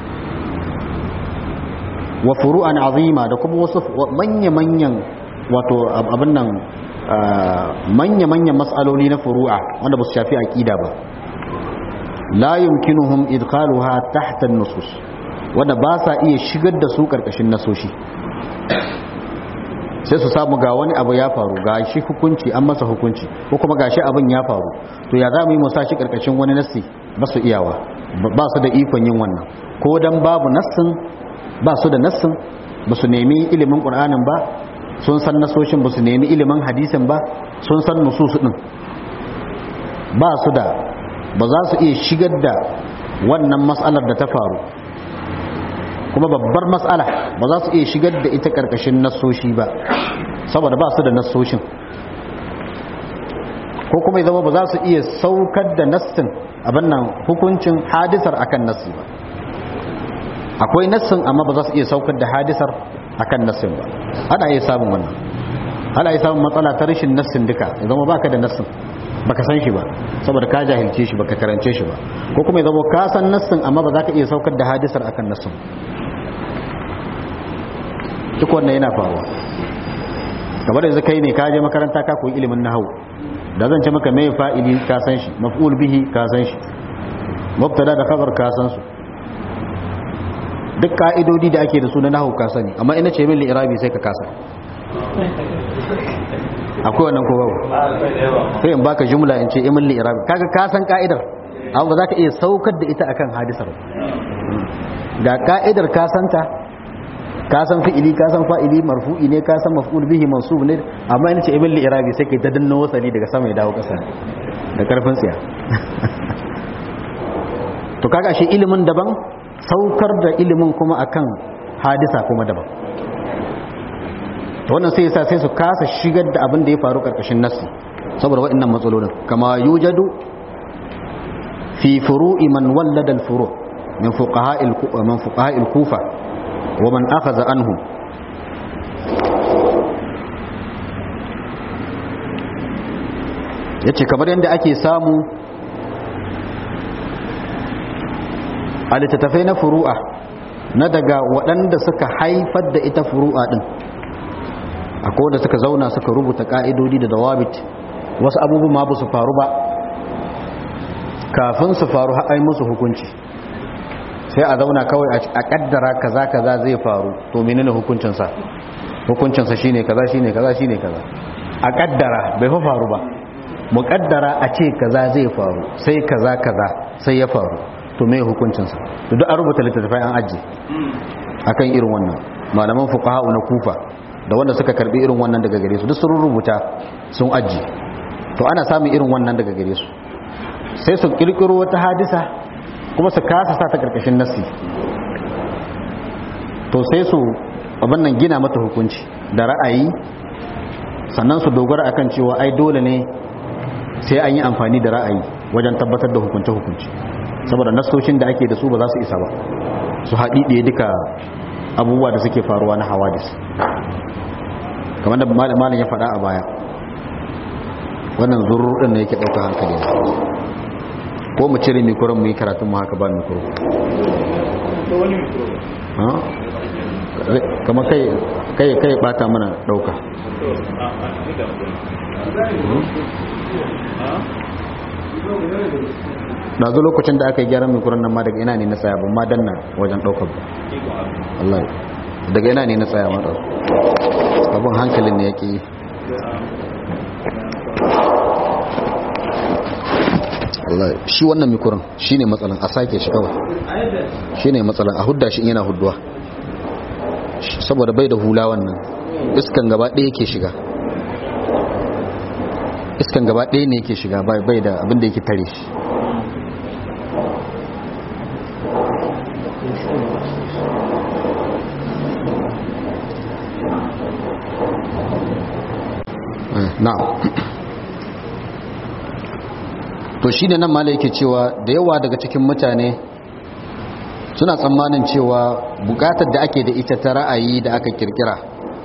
wa furu'an azima da kuma wasu manya-manyan wato abin nan manya-manyan mas'aloli na furu'a wanda ba su shafi aqida ba la yumkinuhum idkhaluha tahta an-nusus wanda ba sa iya shigar da su karkashin nasoshi sai su samu ga wani abu ya faru ga shi hukunci an masa hukunci ko kuma ga shi abin ya faru to ya za mu yi mu shi karkashin wani nassi ba su iyawa ba su da ikon yin wannan ko dan babu nassin ba su da nassin ba su nemi ilimin qur'anin ba sun san nasoshin ba su nemi ilimin hadisin ba sun san nusus din ba su da ba za su iya shigar da wannan mas'alar da ta faru kuma babbar matsala ba za su iya shigar da ita karkashin nassoshi ba saboda ba su da nassoshin ko kuma ya zama ba za su iya saukar da nassin abin nan hukuncin hadisar akan nassi ba akwai nassin amma ba za su iya saukar da hadisar akan nassin ba ana iya samun wannan ana iya samun matsala ta rashin nassin duka ya zama baka da nassin baka san shi ba saboda ka jahilce shi baka karance shi ba ko kuma ya zama ka san nassin amma ba za ka iya saukar da hadisar akan nassin duk wannan yana faruwa kamar yanzu kai ne ka je makaranta ka koyi ilimin nahwu da zan ce maka mai fa'ili ka san shi maf'ul bihi ka san shi mubtada da khabar ka san su duk ka'idodi da ake da su na nahwu ka sani amma ina ce min li'irabi sai ka kasa akwai wannan ko babu sai in baka jumla in ce imin li'irabi kaga ka san ka'idar amma ba za ka iya saukar da ita akan hadisar ga ka'idar ka santa ka san fi'ili ka san fa'ili marfu'i ne ka san maf'ul bihi mansub ne amma ina ce ibn li'irabi sai kai ta danna wasali daga sama ya dawo kasa da karfin tsiya to kaga shi ilimin daban saukar da ilimin kuma akan hadisa kuma daban to wannan sai yasa sai su kasa shigar da abin da ya faru karkashin nassi saboda waɗannan matsalolin kama yujadu fi furu'i man wallada al-furu' min fuqaha'il min fuqaha'il kufa ومن أخذ عنهم yace kamar yadda ake samu a littattafai na furu'a na daga waɗanda suka haifar da ita furu'a ɗin akwai wanda suka zauna suka rubuta ƙa'idodi da dawabit wasu abubuwan ma ba su faru ba kafin su faru haɗai musu hukunci sai a zauna kawai a kaddara kaza kaza zai faru to menene hukuncinsa hukuncinsa shine kaza shine kaza shine kaza a kaddara bai fa faru ba mu kaddara a ce kaza zai faru sai kaza kaza sai ya faru to me hukuncinsa to duk an rubuta littattafai an aji akan irin wannan malaman fuqaha na kufa da wanda suka karbi irin wannan daga gare su duk sun rubuta sun aji to ana samun irin wannan daga gare su sai su kirkiro wata hadisa kuma su kasa sa ta karkashin nassi to sai su abin nan gina mata hukunci da ra'ayi sannan su dogara akan cewa ai dole ne sai an yi amfani da ra'ayi wajen tabbatar da hukunce-hukunci saboda nassoshin da ake da su ba za su isa ba su haɗiɗe duka abubuwa da suke faruwa na hawadis kamar da malam ya faɗa a baya wannan zurur ɗin da yake ɗauka hankali ko mu cire mikuran mu yi karatun mu haka ba mikuro kama kai kai kai bata mana dauka na zo lokacin da aka yi gyaran mikuran nan ma daga ina ne na tsaya ban ma danna wajen daukar ba Allah daga ina ne na tsaya ma ɗauka abin hankalin ne yake yi Allah shi wannan mikuran shi ne matsalan a sake shi kawai shi ne matsalan a hudda shi yana hudduwa saboda bai da hula wannan iskan gaba ɗaya yake shiga iskan gaba ɗaya ne yake shiga bai da abin da yake tare shi na'am to shi ne nan mala yake cewa da yawa daga cikin mutane suna tsammanin cewa bukatar da ake da ita ta ra'ayi da aka kirkira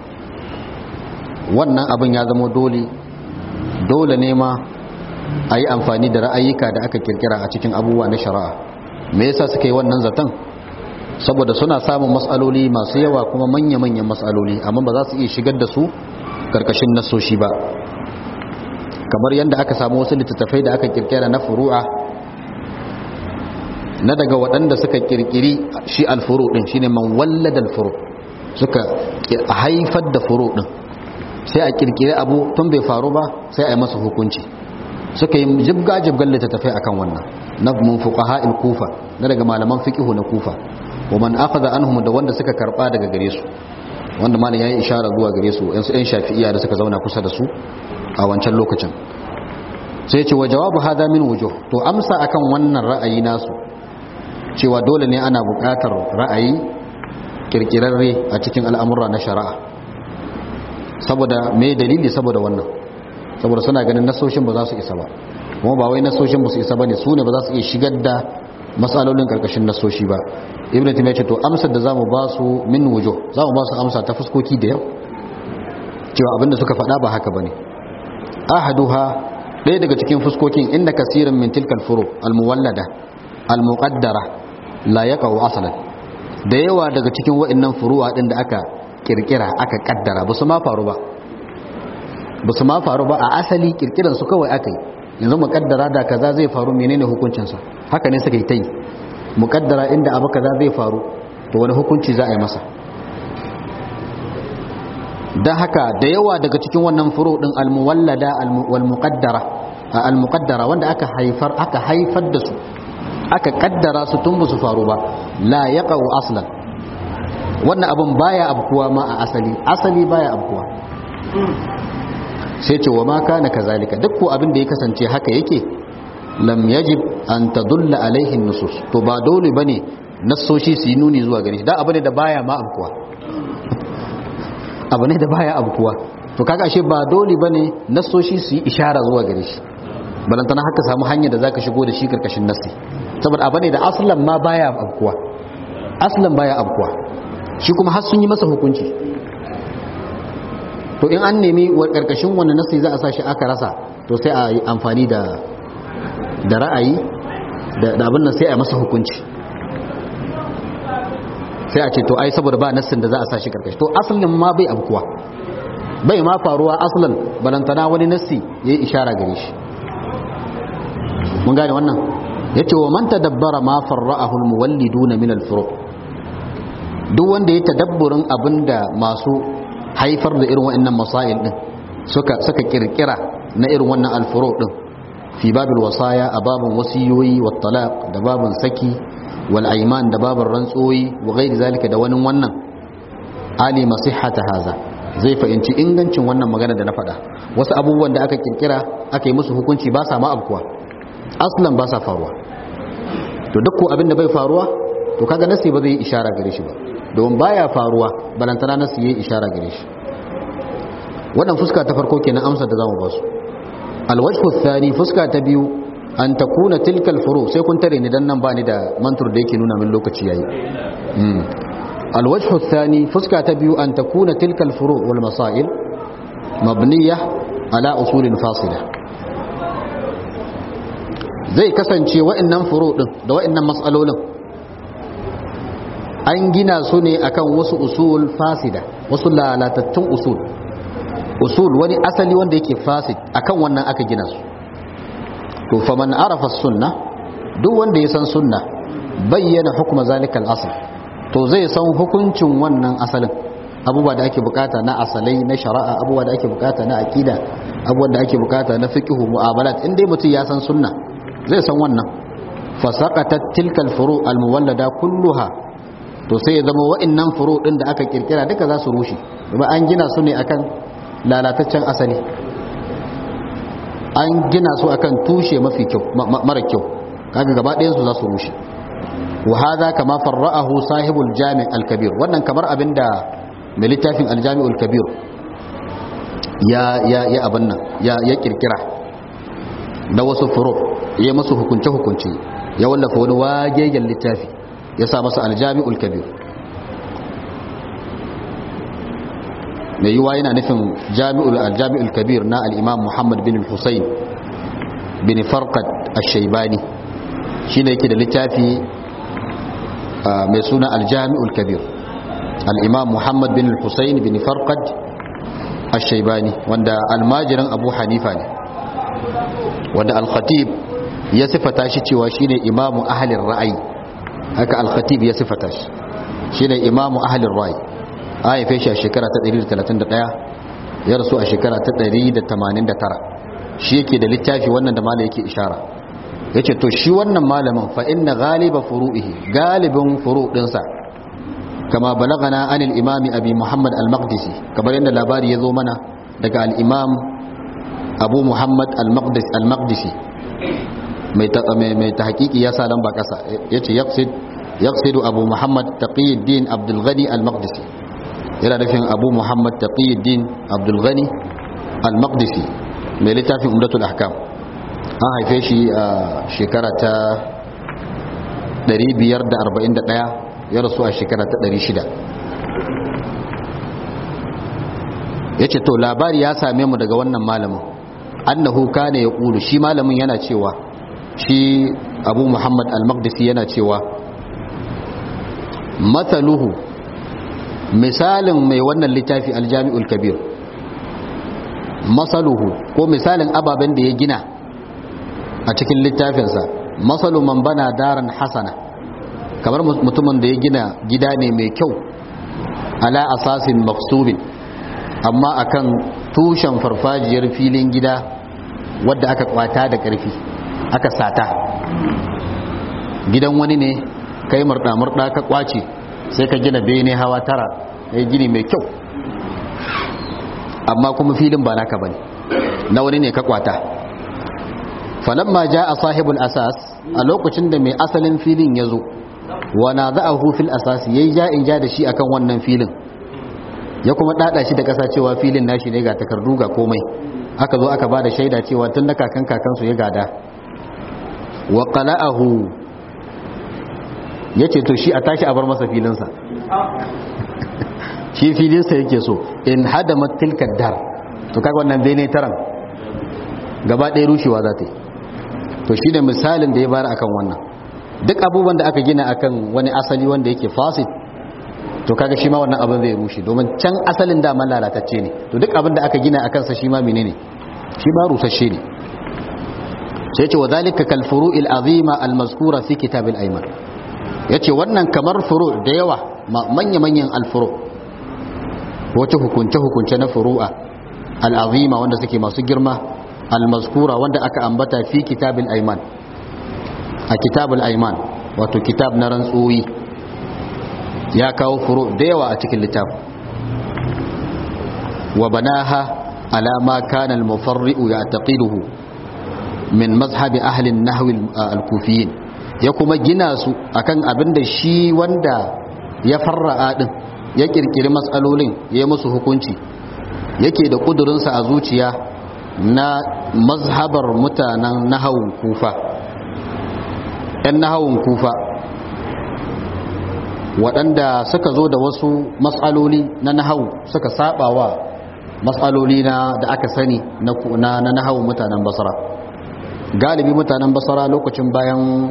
wannan abin ya zama dole dole ne ma a yi amfani da ra'ayika da aka kirkira a cikin abubuwa na shari'a me yasa suka yi wannan zaton saboda suna samun matsaloli masu yawa kuma manya-manyan matsaloli amma ba za su iya shigar da su karkashin nasoshi ba kamar yadda aka samu wasu littattafai da aka kirkira na furu'a na daga waɗanda suka kirkiri shi alfuru ɗin shine man wallada alfuru suka haifar da furu ɗin sai a kirkiri abu tun bai faru ba sai a yi masa hukunci suka yi jibga-jibgan littattafai akan wannan na mun fuqaha kufa na daga malaman fiqihu na kufa wa man akhadha anhum da wanda suka karba daga gare su wanda malam yayi ishara zuwa gare su yan yan shafi'iyya da suka zauna kusa da su a wancan lokacin sai ce wa jawabu hada min wujuh to amsa akan wannan ra'ayi nasu cewa dole ne ana buƙatar ra'ayi kirkirarre a cikin al'amura na shari'a saboda me dalili saboda wannan saboda suna ganin nasoshin ba za su isa ba kuma ba wai nasoshin ba su isa bane su ne ba za su iya shigar da matsalolin karkashin nasoshi ba ibn taymiya ce to amsar da zamu ba su min wujuh zamu ba su amsa ta fuskoki da yau cewa abinda suka faɗa ba haka bane ahaduha ɗaya daga cikin fuskokin inda kasirin min tilkal furu almuwallada almuqaddara la yaqau aslan da yawa daga cikin wa'annan furu'a din da aka kirkira aka kaddara ba su ma faru ba ba su ma faru ba a asali kirkiran su kawai aka yi yanzu mukaddara da kaza zai faru menene hukuncinsa haka ne suka yi ta yi mukaddara inda abu kaza zai faru to wani hukunci za a yi masa don haka da yawa daga cikin wannan furo din almuwallada walmuqaddara almuqaddara wanda aka haifar aka haifar da su aka kaddara su tun su faru ba la yaqau aslan wannan abun baya abkuwa ma a asali asali baya abkuwa sai ce wa ma kana kazalika duk ko abin da ya kasance haka yake lam yajib an tadulla alaihi nusus to ba dole bane nassoshi su yi nuni zuwa gare shi da abu ne da baya ma abkuwa abu ne da baya abkuwa to kaga ashe ba dole bane nassoshi su yi ishara zuwa gare shi balantana haka samu hanyar da zaka shigo da shi karkashin nassi saboda abu ne da aslan ma baya abkuwa aslan baya abkuwa shi kuma har sun yi masa hukunci to in an nemi wa karkashin wani nasi za a sa shi aka rasa to sai a yi amfani da da ra'ayi da abin nan sai a yi masa hukunci sai a ce to ai saboda ba nassin da za a sa shi karkashi to asalin ma bai abkuwa bai ma faruwa asalin balantana wani nassi ya yi ishara gare shi mun gane wannan ya ce wa man tadabbara ma farra'ahu almuwalliduna min alfuru duk wanda ya tadabburin abinda masu haifar da irin wa'annan masail din suka suka kirkira na irin wannan alfuru din fi babil wasaya a babin wasiyoyi wa talaq da babin saki wal aiman da babin rantsoyi wa ghairi zalika da wani wannan ali masihhata haza zai fahimci ingancin wannan magana da na faɗa wasu abubuwan da aka kirkira aka yi musu hukunci ba sa ma abkuwa aslan ba sa faruwa to duk ko abin da bai faruwa to kaga nasi ba zai yi ishara gare shi ba domin baya faruwa balantana nasi yayi ishara gare shi wannan fuska ta farko kenan amsa da zamu ba su alwajhu thani fuska ta biyu an takuna tilka alfuru sai kun tare ni dan nan ba ni da mantur da yake nuna min lokaci yayi alwajhu thani fuska ta biyu an takuna tilka alfuru wal masail mabniya ala usulin fasila zai kasance wa'annan furu din da wa'annan mas'alolin an gina su ne akan wasu usul fasida wasu lalatattun usul usul wani asali wanda yake fasid akan wannan aka gina su to faman arafa sunna duk wanda ya san sunna bayyana hukuma zalikal asl to zai san hukuncin wannan asalin abubuwa da ake bukata na asalai na shari'a abubuwa da ake bukata na akida abubuwa da ake bukata na fiqh mu'amalat in dai mutum ya san sunna zai san wannan fasaqatat tilkal furu al muwallada kulluha to sai ya zama wa'annan furu din da aka kirkira duka za su rushe kuma an gina su ne akan lalataccen asali an gina su akan tushe mafi kyau mara kyau kaga gaba ɗayan su za su rushe wa hadha kama farra'ahu sahibul jami' al-kabir wannan kamar abinda mai littafin al-jami'ul kabir ya ya ya abin nan ya ya kirkira da wasu furu ya masu hukunce-hukunce ya wallafa wani wagegen littafi ya sa masa aljami'ul kabir mai yiwa yana nufin jami'ul aljami'ul kabir na al'imam muhammad bin hussein bin farqat ash-shaybani shine yake da littafi mai suna aljami'ul kabir al'imam muhammad bin hussein bin farqat ash-shaybani wanda almajirin abu hanifa ne wanda al-khatib ya sifata shi cewa shine imamu ahlin ra'ayi haka al-khatib ya sifata shi shine imamu ahlin ra'ayi a haife shi a shekara ta 131 ya rasu a shekara ta 189 shi yake da littafi wannan da malai yake ishara yace to shi wannan malamin fa inna ghaliba furu'ihi galibin furu' dinsa kama balagana anil imami abi muhammad al-maqdisi kamar yadda labari ya zo mana daga al-imam abu muhammad al-maqdisi mai ta hakiki ya sa lamba kasa ya ce yaqsidu abu muhammad taqiyuddin abdulghani al-maqdisi yana nufin abu muhammad taqiyuddin abdulghani al-maqdisi mai littafin umdatul ahkam an haife shi a shekara ta 541 ya rasu a shekara ta 600 ya ce to labari ya same mu daga wannan malamin annahu kana ya ƙulu shi malamin yana cewa shi abu muhammad al-maqdisi yana cewa matsaluhu misalin mai wannan littafi aljami'ul kabir matsaluhu ko misalin ababen da ya gina a cikin littafinsa matsalu man bana daren hasana kamar mutumin da ya gina gida ne mai kyau ala asasin maksubin amma akan tushen farfajiyar filin gida wadda aka kwata da ƙarfi aka sata gidan wani ne kai murɗa-murɗa ka kwace sai ka gina bene hawa tara ya gini mai kyau amma kuma filin ba naka bane na wani ne ka kwata falamma ja a sahibul asas a lokacin da mai asalin filin ya zo wana za a hufil asas ya yi ja in ja da shi akan wannan filin ya kuma ɗaɗa shi da ƙasa cewa filin nashi ne ga takardu ga komai aka zo aka ba da shaida cewa tun da kakan kakansu ya gada wa qala'ahu yace to shi a tashi a bar masa filinsa shi filinsa yake so in hadamat tilka dar to kaga wannan bene taran gaba ɗaya rushewa za ta yi to shi ne misalin da ya bayar akan wannan duk abubuwan da aka gina akan wani asali wanda yake fasid to kaga shi ma wannan abin zai rushe domin can asalin da man lalatacce ne to duk abin da aka gina akan sa shi ma menene shi ma rusasshe ne sai ce wa zalika kal furu'il azima al mazkura fi kitab al ayman yace wannan kamar furu da yawa manya manyan al furu wace hukunce hukunce na furu'a al azima wanda suke masu girma al mazkura wanda aka ambata fi kitab al ayman a kitab al ayman wato kitab na rantsuwi ya kawo furu da yawa a cikin littafin wa banaha ala ma kana al mufarri'u ya'taqiduhu min mazhabi ahlin nahwi al-kufiyin ya kuma gina su akan abin da shi wanda ya farra'a din ya kirkiri matsalolin ya musu hukunci yake da kudurinsa a zuciya na mazhabar mutanen nahawun kufa ‘yan nahawun kufa waɗanda suka zo da wasu matsaloli na nahawu suka sabawa matsaloli na da aka sani na nahawun mutanen basra galibi mutanen basara lokacin bayan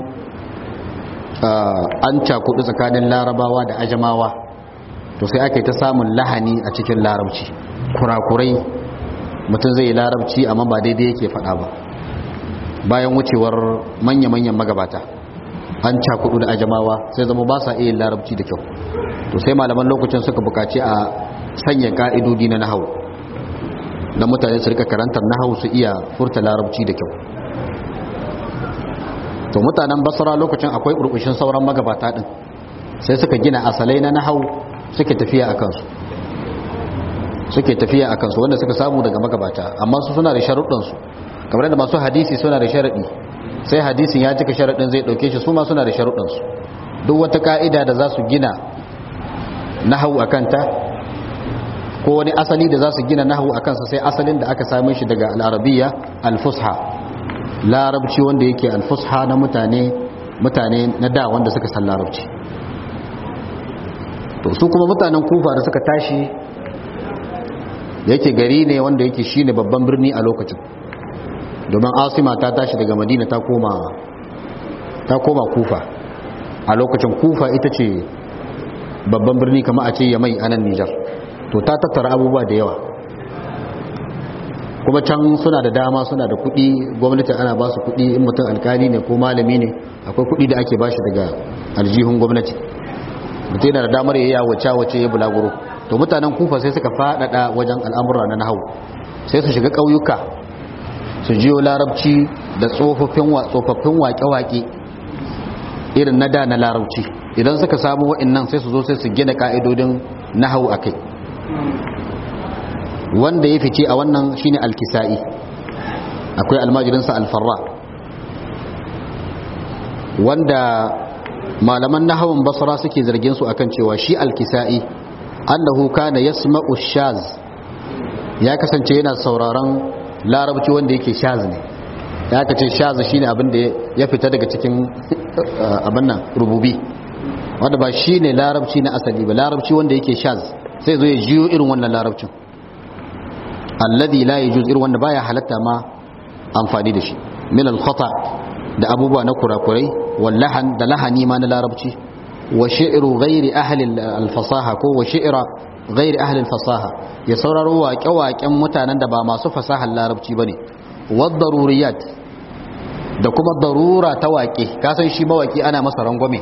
an cakudu tsakanin larabawa da ajamawa to sai aka yi ta samun lahani a cikin larabci kurakurai mutum zai yi larabci amma ba daidai yake faɗa ba bayan wucewar manya-manyan magabata an cakudu da ajamawa sai zama ba sa iya larabci da kyau to sai malaman lokacin suka bukaci a sanya ka'idodi na nahawu na mutane su rika karantar nahawu su iya furta larabci da kyau to mutanen basra lokacin akwai burbushin sauran magabata din sai suka gina asalai na nahau suke tafiya a kansu suke tafiya a kansu wanda suka samu daga magabata amma su suna da sharuɗansu kamar da masu hadisi suna da sharaɗi sai hadisin ya cika sharaɗin zai ɗauke shi su ma suna da sharuɗansu duk wata ka'ida da za su gina nahau a kanta ko wani asali da za su gina nahau a kansa sai asalin da aka same shi daga al'arabiya al-fusha larabci wanda yake alfusha na mutane mutane na da wanda suka san larabci to su kuma mutanen kufa da suka tashi yake gari ne wanda yake shine babban birni a lokacin domin asima ta tashi daga madina ta koma ta koma kufa a lokacin kufa ita ce babban birni kama a ce ya mai anan nijar to ta tattara abubuwa da yawa kuma can suna da dama suna da kudi gwamnati ana ba su kudi in mutum alkali ne ko malami ne akwai kudi da ake ba shi daga aljihun gwamnati mutum yana da damar ya wace wace ya bulaguro to mutanen kufa sai suka faɗaɗa wajen al'amura na nahawu sai su shiga ƙauyuka su jiyo larabci da tsofaffin waƙe-waƙe irin na da na larabci idan suka samu wa'annan sai su zo sai su gina ka'idodin nahawu a kai wanda ya fice a wannan shine alkisa'i akwai almajirinsa alfarra wanda malaman nahawun basra suke zargin su akan cewa shi alkisa'i annahu kana yasma'u shaz ya kasance yana sauraron larabci wanda yake shaz ne ya kace shaz shine abin da ya fita daga cikin abin nan rububi wanda ba shine larabci na asali ba larabci wanda yake shaz sai zo ya jiyo irin wannan larabcin alladhi la yajuz irin wanda baya halatta ma amfani da shi min al-khata da abubuwa na kurakurai wal lahan da lahani ma na larabci wa shi'ru ghairi ahli al-fasaha ko wa shi'ra ghairi ahli al-fasaha ya sauraro waƙe-waƙen mutanen da ba masu fasahar larabci bane wa daruriyat da kuma darura ta waƙe kasan shi mawaƙi ana masa rangwame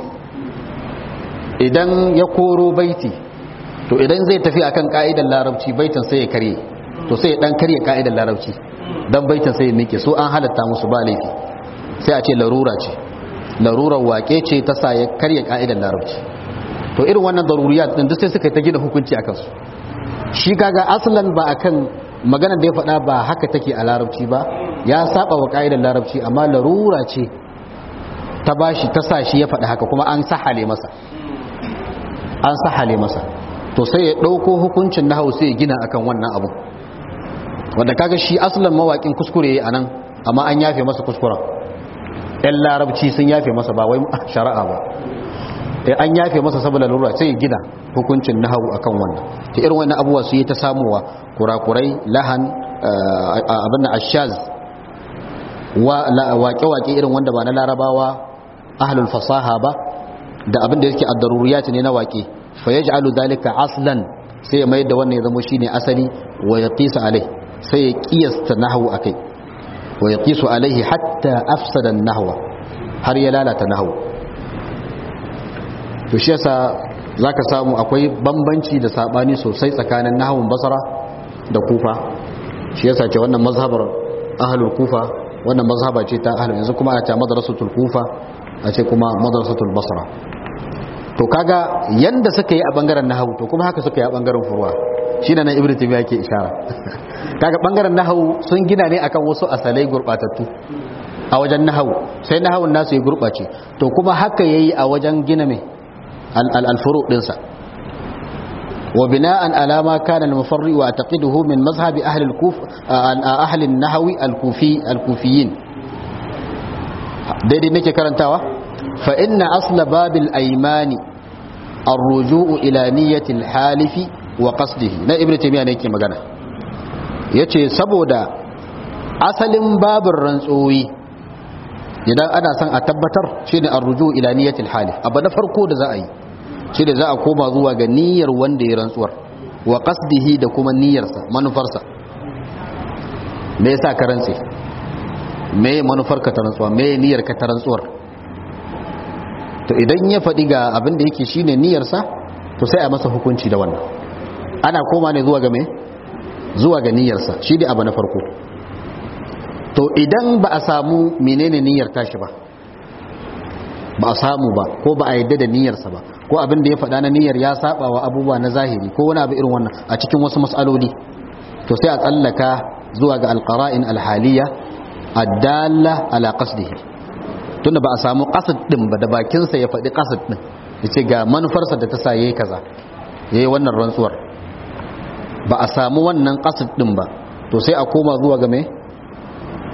idan ya koro baiti to idan zai tafi akan ka'idar larabci baitin sai ya karye to sai ya dan karye ka'idar larabci dan baitin sai ya mike so an halatta musu ba laifi sai a ce larura ce larurar wake ce ta sa ya karye ka'idar larabci to irin wannan daruriyat din duk sai suka ta gina hukunci akan su shi kaga aslan ba akan maganar da ya faɗa ba haka take a larabci ba ya saba wa ka'idar larabci amma larura ce ta bashi ta sa shi ya faɗa haka kuma an sahale masa an sahale masa to sai ya ɗauko hukuncin na sai ya gina akan wannan abu wanda kaga shi asalin mawaƙin kuskure a nan amma an yafe masa kuskuren ɗan larabci sun yafe masa ba wai shari'a ba an yafe masa saboda lura sai ya gina hukuncin na akan wannan ta irin wannan abubuwa su yi ta samuwa kurakurai lahan abin na ashaz waƙe-waƙe irin wanda ba na larabawa ahlul fasaha ba da abin da yake addaruriyat ne na waƙe fa yaj'alu dhalika aslan sai ya mayar da wannan ya zama shine asali wa yaqisa alai sai ya kiyasta nahwu akai wa yaqisu alaihi hatta afsada an-nahwa har ya lalata nahwu to shi yasa zaka samu akwai bambanci da sabani sosai tsakanin nahwun basra da kufa shi yasa ce wannan mazhabar ahlul kufa wannan mazhaba ce ta ahlul yanzu kuma ana ta madrasatul kufa a ce kuma madrasatul basra to kaga yanda suka yi a bangaren nahawu to kuma haka suka yi a bangaren furuwa shine nan ibnu taymiya yake ishara kaga bangaren nahawu sun gina ne akan wasu asalai gurbatattu a wajen nahawu sai nahawun nasu ya gurbace to kuma haka yayi a wajen gina mai al-furu dinsa wa bina'an ala ma kana al-mufarri wa taqiduhu min mazhabi ahli al-kuf ahli an-nahwi al-kufi al-kufiyin daidai nake karantawa fa inna asla babil aymani ar-ruju'u ila niyyati al-halifi wa qasdihi na ibnu taymiya ne yake magana yace saboda asalin babin rantsoyi idan ana son a tabbatar shine ar-ruju'u ila niyyati al-halif abu na farko da za a yi shine za a koma zuwa ga niyyar wanda ya rantsuwar wa qasdihi da kuma niyyarsa manufarsa me yasa ka rantsi me manufar ka ta rantsuwa me niyyar ka ta rantsuwar to idan ya faɗi ga abin da yake shine niyyarsa to sai a masa hukunci da wannan ana koma ne zuwa ga me zuwa ga niyyarsa shi ne abu na farko to idan ba a samu menene niyyar tashi ba ba a samu ba ko ba a yadda da niyyarsa ba ko abin da ya faɗa na niyyar ya saba wa abubuwa na zahiri ko wani abu irin wannan a cikin wasu mas'aloli to sai a tsallaka zuwa ga alqara'in alhaliya addalla ala qasdihi tunda ba a samu qasd din ba da bakinsa ya faɗi qasd din yace ga manufarsa da ta sa yayi kaza yayi wannan rantsuwar ba a samu wannan qasd din ba to sai a koma zuwa ga me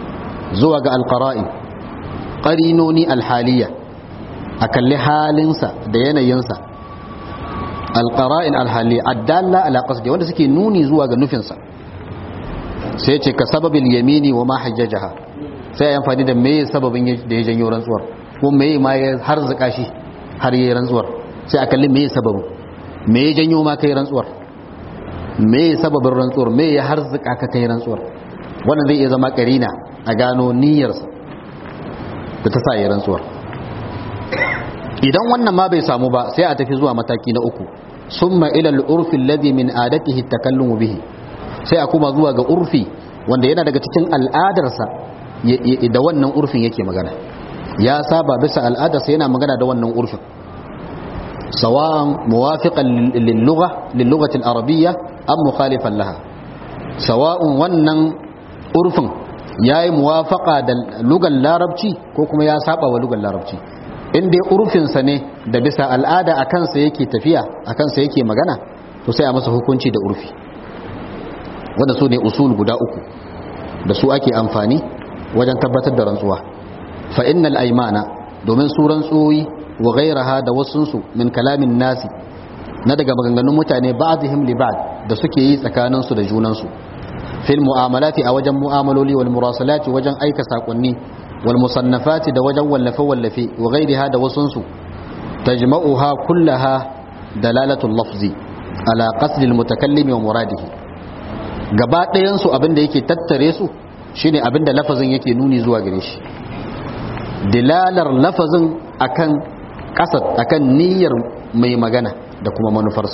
zuwa ga alqara'in qarinoni alhaliya a kalli halinsa da yanayinsa alqara'in alhaliya addalla ala qasdi wanda suke nuni zuwa ga nufinsa sai ce ka sababil yamini wa ma hajjajaha sai ya amfani da meye sababin da ya janyo rantsuwar ko meye ma ya harzuka shi har yi rantsuwar sai a kalli meye sababin me ya janyo ma kai rantsuwar me sababin rantsuwar me ya harzuka ka kai rantsuwar wannan zai iya zama karina a gano niyyarsa da ta sa ya rantsuwar idan wannan ma bai samu ba sai a tafi zuwa mataki na uku summa ila al-urfi alladhi min adatihi at-takallumu bihi sai a kuma zuwa ga urfi wanda yana daga cikin al'adarsa da wannan urfin yake magana ya saba bisa al'adarsa yana magana da wannan urfin سواء موافقا للغة للغة العربية أم مخالفا لها سواء ونن أرفن ياي موافقة لغة العربية كوكما يا سابا ولغة العربية in dai urfinsa ne da bisa al'ada a kansa yake tafiya a kansa yake magana to sai a masa hukunci da urfi wanda su ne usul guda uku da su ake amfani wajen tabbatar da rantsuwa fa innal aymana domin su rantsuwoyi wa gairaha da wasunsu min kalamin nasi na daga maganganun mutane ba'dihim li ba'd da suke yi tsakaninsu da junansu fil mu'amalati a wajen mu'amaloli wal murasalati wajen aika sakonni wal musannafati da wajen wallafe wallafe wa gairiha da wasunsu tajma'uha kullaha dalalatul lafzi ala qasdi al mutakallimi wa muradihi gaba ɗayan su abin da yake tattare su shine abin da lafazin yake nuni zuwa gare shi dilalar lafazin akan kasar akan niyyar mai magana da kuma manufarsa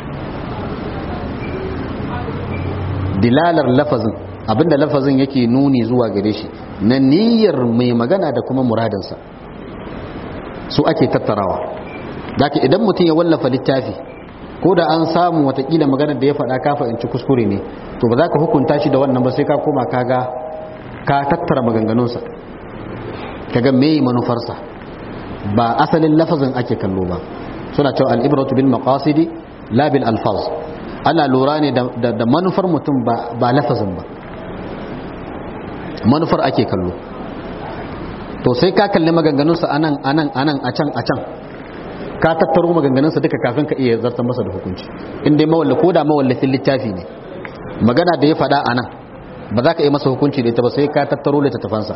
dilalar lafazin abinda lafazin yake nuni zuwa gare shi na niyyar mai magana da kuma muradinsa su ake tattarawa daga idan mutum ya wallafa littafi ko da an samu watakila maganar da ya faɗa kafa in ci kuskure ne to ba za ka hukunta shi da wannan ba sai ka koma kaga ka tattara maganganunsa kaga me manufarsa ba asalin lafazin ake kallo ba suna cewa al'ibratu bil maqasidi la bil alfaz ana lura ne da manufar mutum ba lafazin ba manufar ake kallo to sai ka kalli maganganunsa anan anan anan a can a can ka tattaro maganganunsa duka kafin ka iya zartar masa da hukunci in dai mawalla ko da mawallafin littafi ne magana da ya faɗa anan ba za ka iya masa hukunci da ita ba sai ka tattaro littattafansa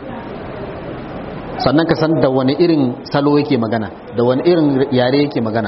sannan ka san da wani irin salo yake magana da wani irin yare yake magana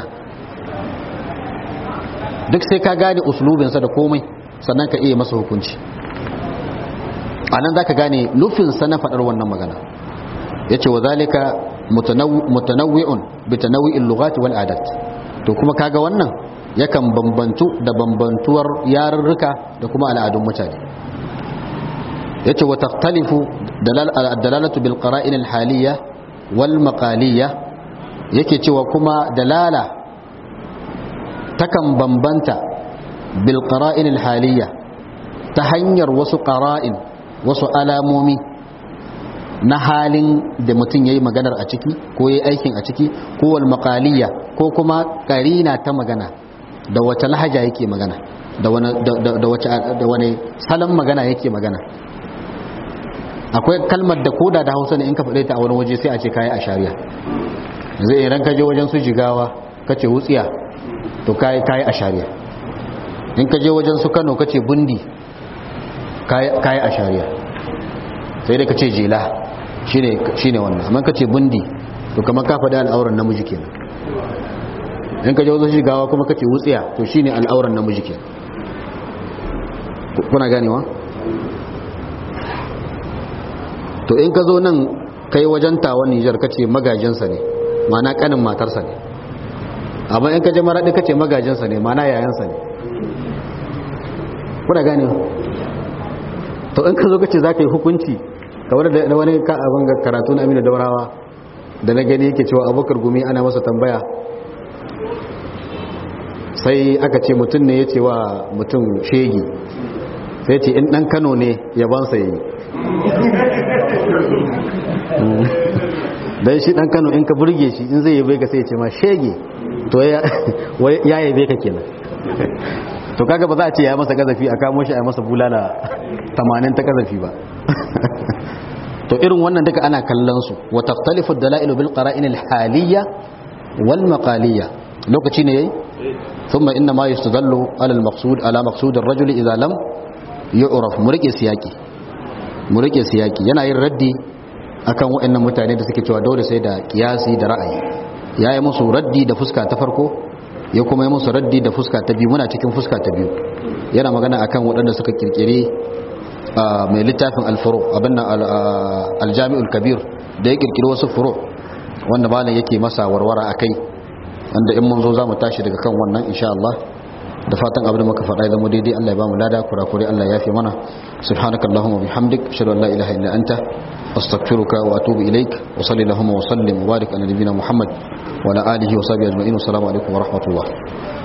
duk sai ka gane uslubinsa da komai sannan ka iya masa hukunci a nan za ka gane nufinsa na faɗar wannan magana ya ce wa zalika mutanawwi'un bi tanawwi'il lughati wal adat to kuma kaga wannan yakan bambantu da bambantuwar yarurruka da kuma al'adun mutane yace wa takhtalifu dalalatu bil qara'in al haliyya wal maqaliyya yake cewa kuma dalala takan bambanta bil qara'in al haliyya ta hanyar wasu qara'in wasu alamomi na halin da mutum yayi maganar a ciki ko yayi aikin a ciki ko wal maqaliyya ko kuma qarina ta magana da wata lahaja yake magana da wani da wace da wani salon magana yake magana akwai kalmar da koda da hausa ne in ka faɗe ta a wani waje sai a ce kayi a shari'a zai idan ka je wajen su jigawa ka ce wutsiya to kayi kayi a shari'a in ka je wajen su kano ka ce bundi kayi a shari'a sai dai ka ce jela shine wannan amma ka ce bundi to kamar ka faɗi al'auran namiji kenan in ka je wajen jigawa kuma ka ce wutsiya to shine al'auran namiji kenan kuna ganewa to in ka zo nan kai wajen tawon nijar ka ce magajinsa ne mana kanin matarsa ne amma in ka je maraɗi ka ce magajinsa ne mana yayansa ne kuna gane to in ka zo ka ce za ka yi hukunci kamar da wani abin ga karatu na amina daurawa da na gani yake cewa abokar gumi ana masa tambaya sai aka ce mutum ne ya ce wa mutum shegi sai ce in ɗan kano ne yabansa ya yi don shi ɗan kano in ka burge shi in zai yabe ka sai ce ma shege to ya yabe ka kenan to kaga ba za a ce ya masa gazafi a kamo shi a masa bulala 80 ta gazafi ba to irin wannan duka ana kallon su wa taftalifu dalailu bil qara'in al haliyya wal maqaliyya lokaci ne yayi thumma inna ma yustadallu ala al maqsud ala maqsud ar rajul idha lam yu'raf mu rike siyaki mu rike siyaki yana yin raddi akan waɗannan mutane da suke cewa dole sai da kiyasi da ra'ayi yayi musu raddi da fuska ta farko ya kuma yi musu raddi da fuska ta biyu muna cikin fuska ta biyu yana magana akan waɗanda suka kirkire mai littafin alfuro abin nan aljami'ul kabir da ya kirkiri wasu furo wanda malam yake masa warwara a kai wanda in mun zo za mu tashi daga kan wannan insha Allah da fatan abin da muka faɗa zama daidai Allah ya ba mu lada kurakure Allah ya fi mana subhanaka allahumma bihamdik ashhadu an la ilaha illa anta astaghfiruka wa atubu ilaik wa sallallahu wa sallim wa barik ala nabiyyina muhammad wa ala alihi wa sahbihi ajma'in assalamu alaikum wa rahmatullah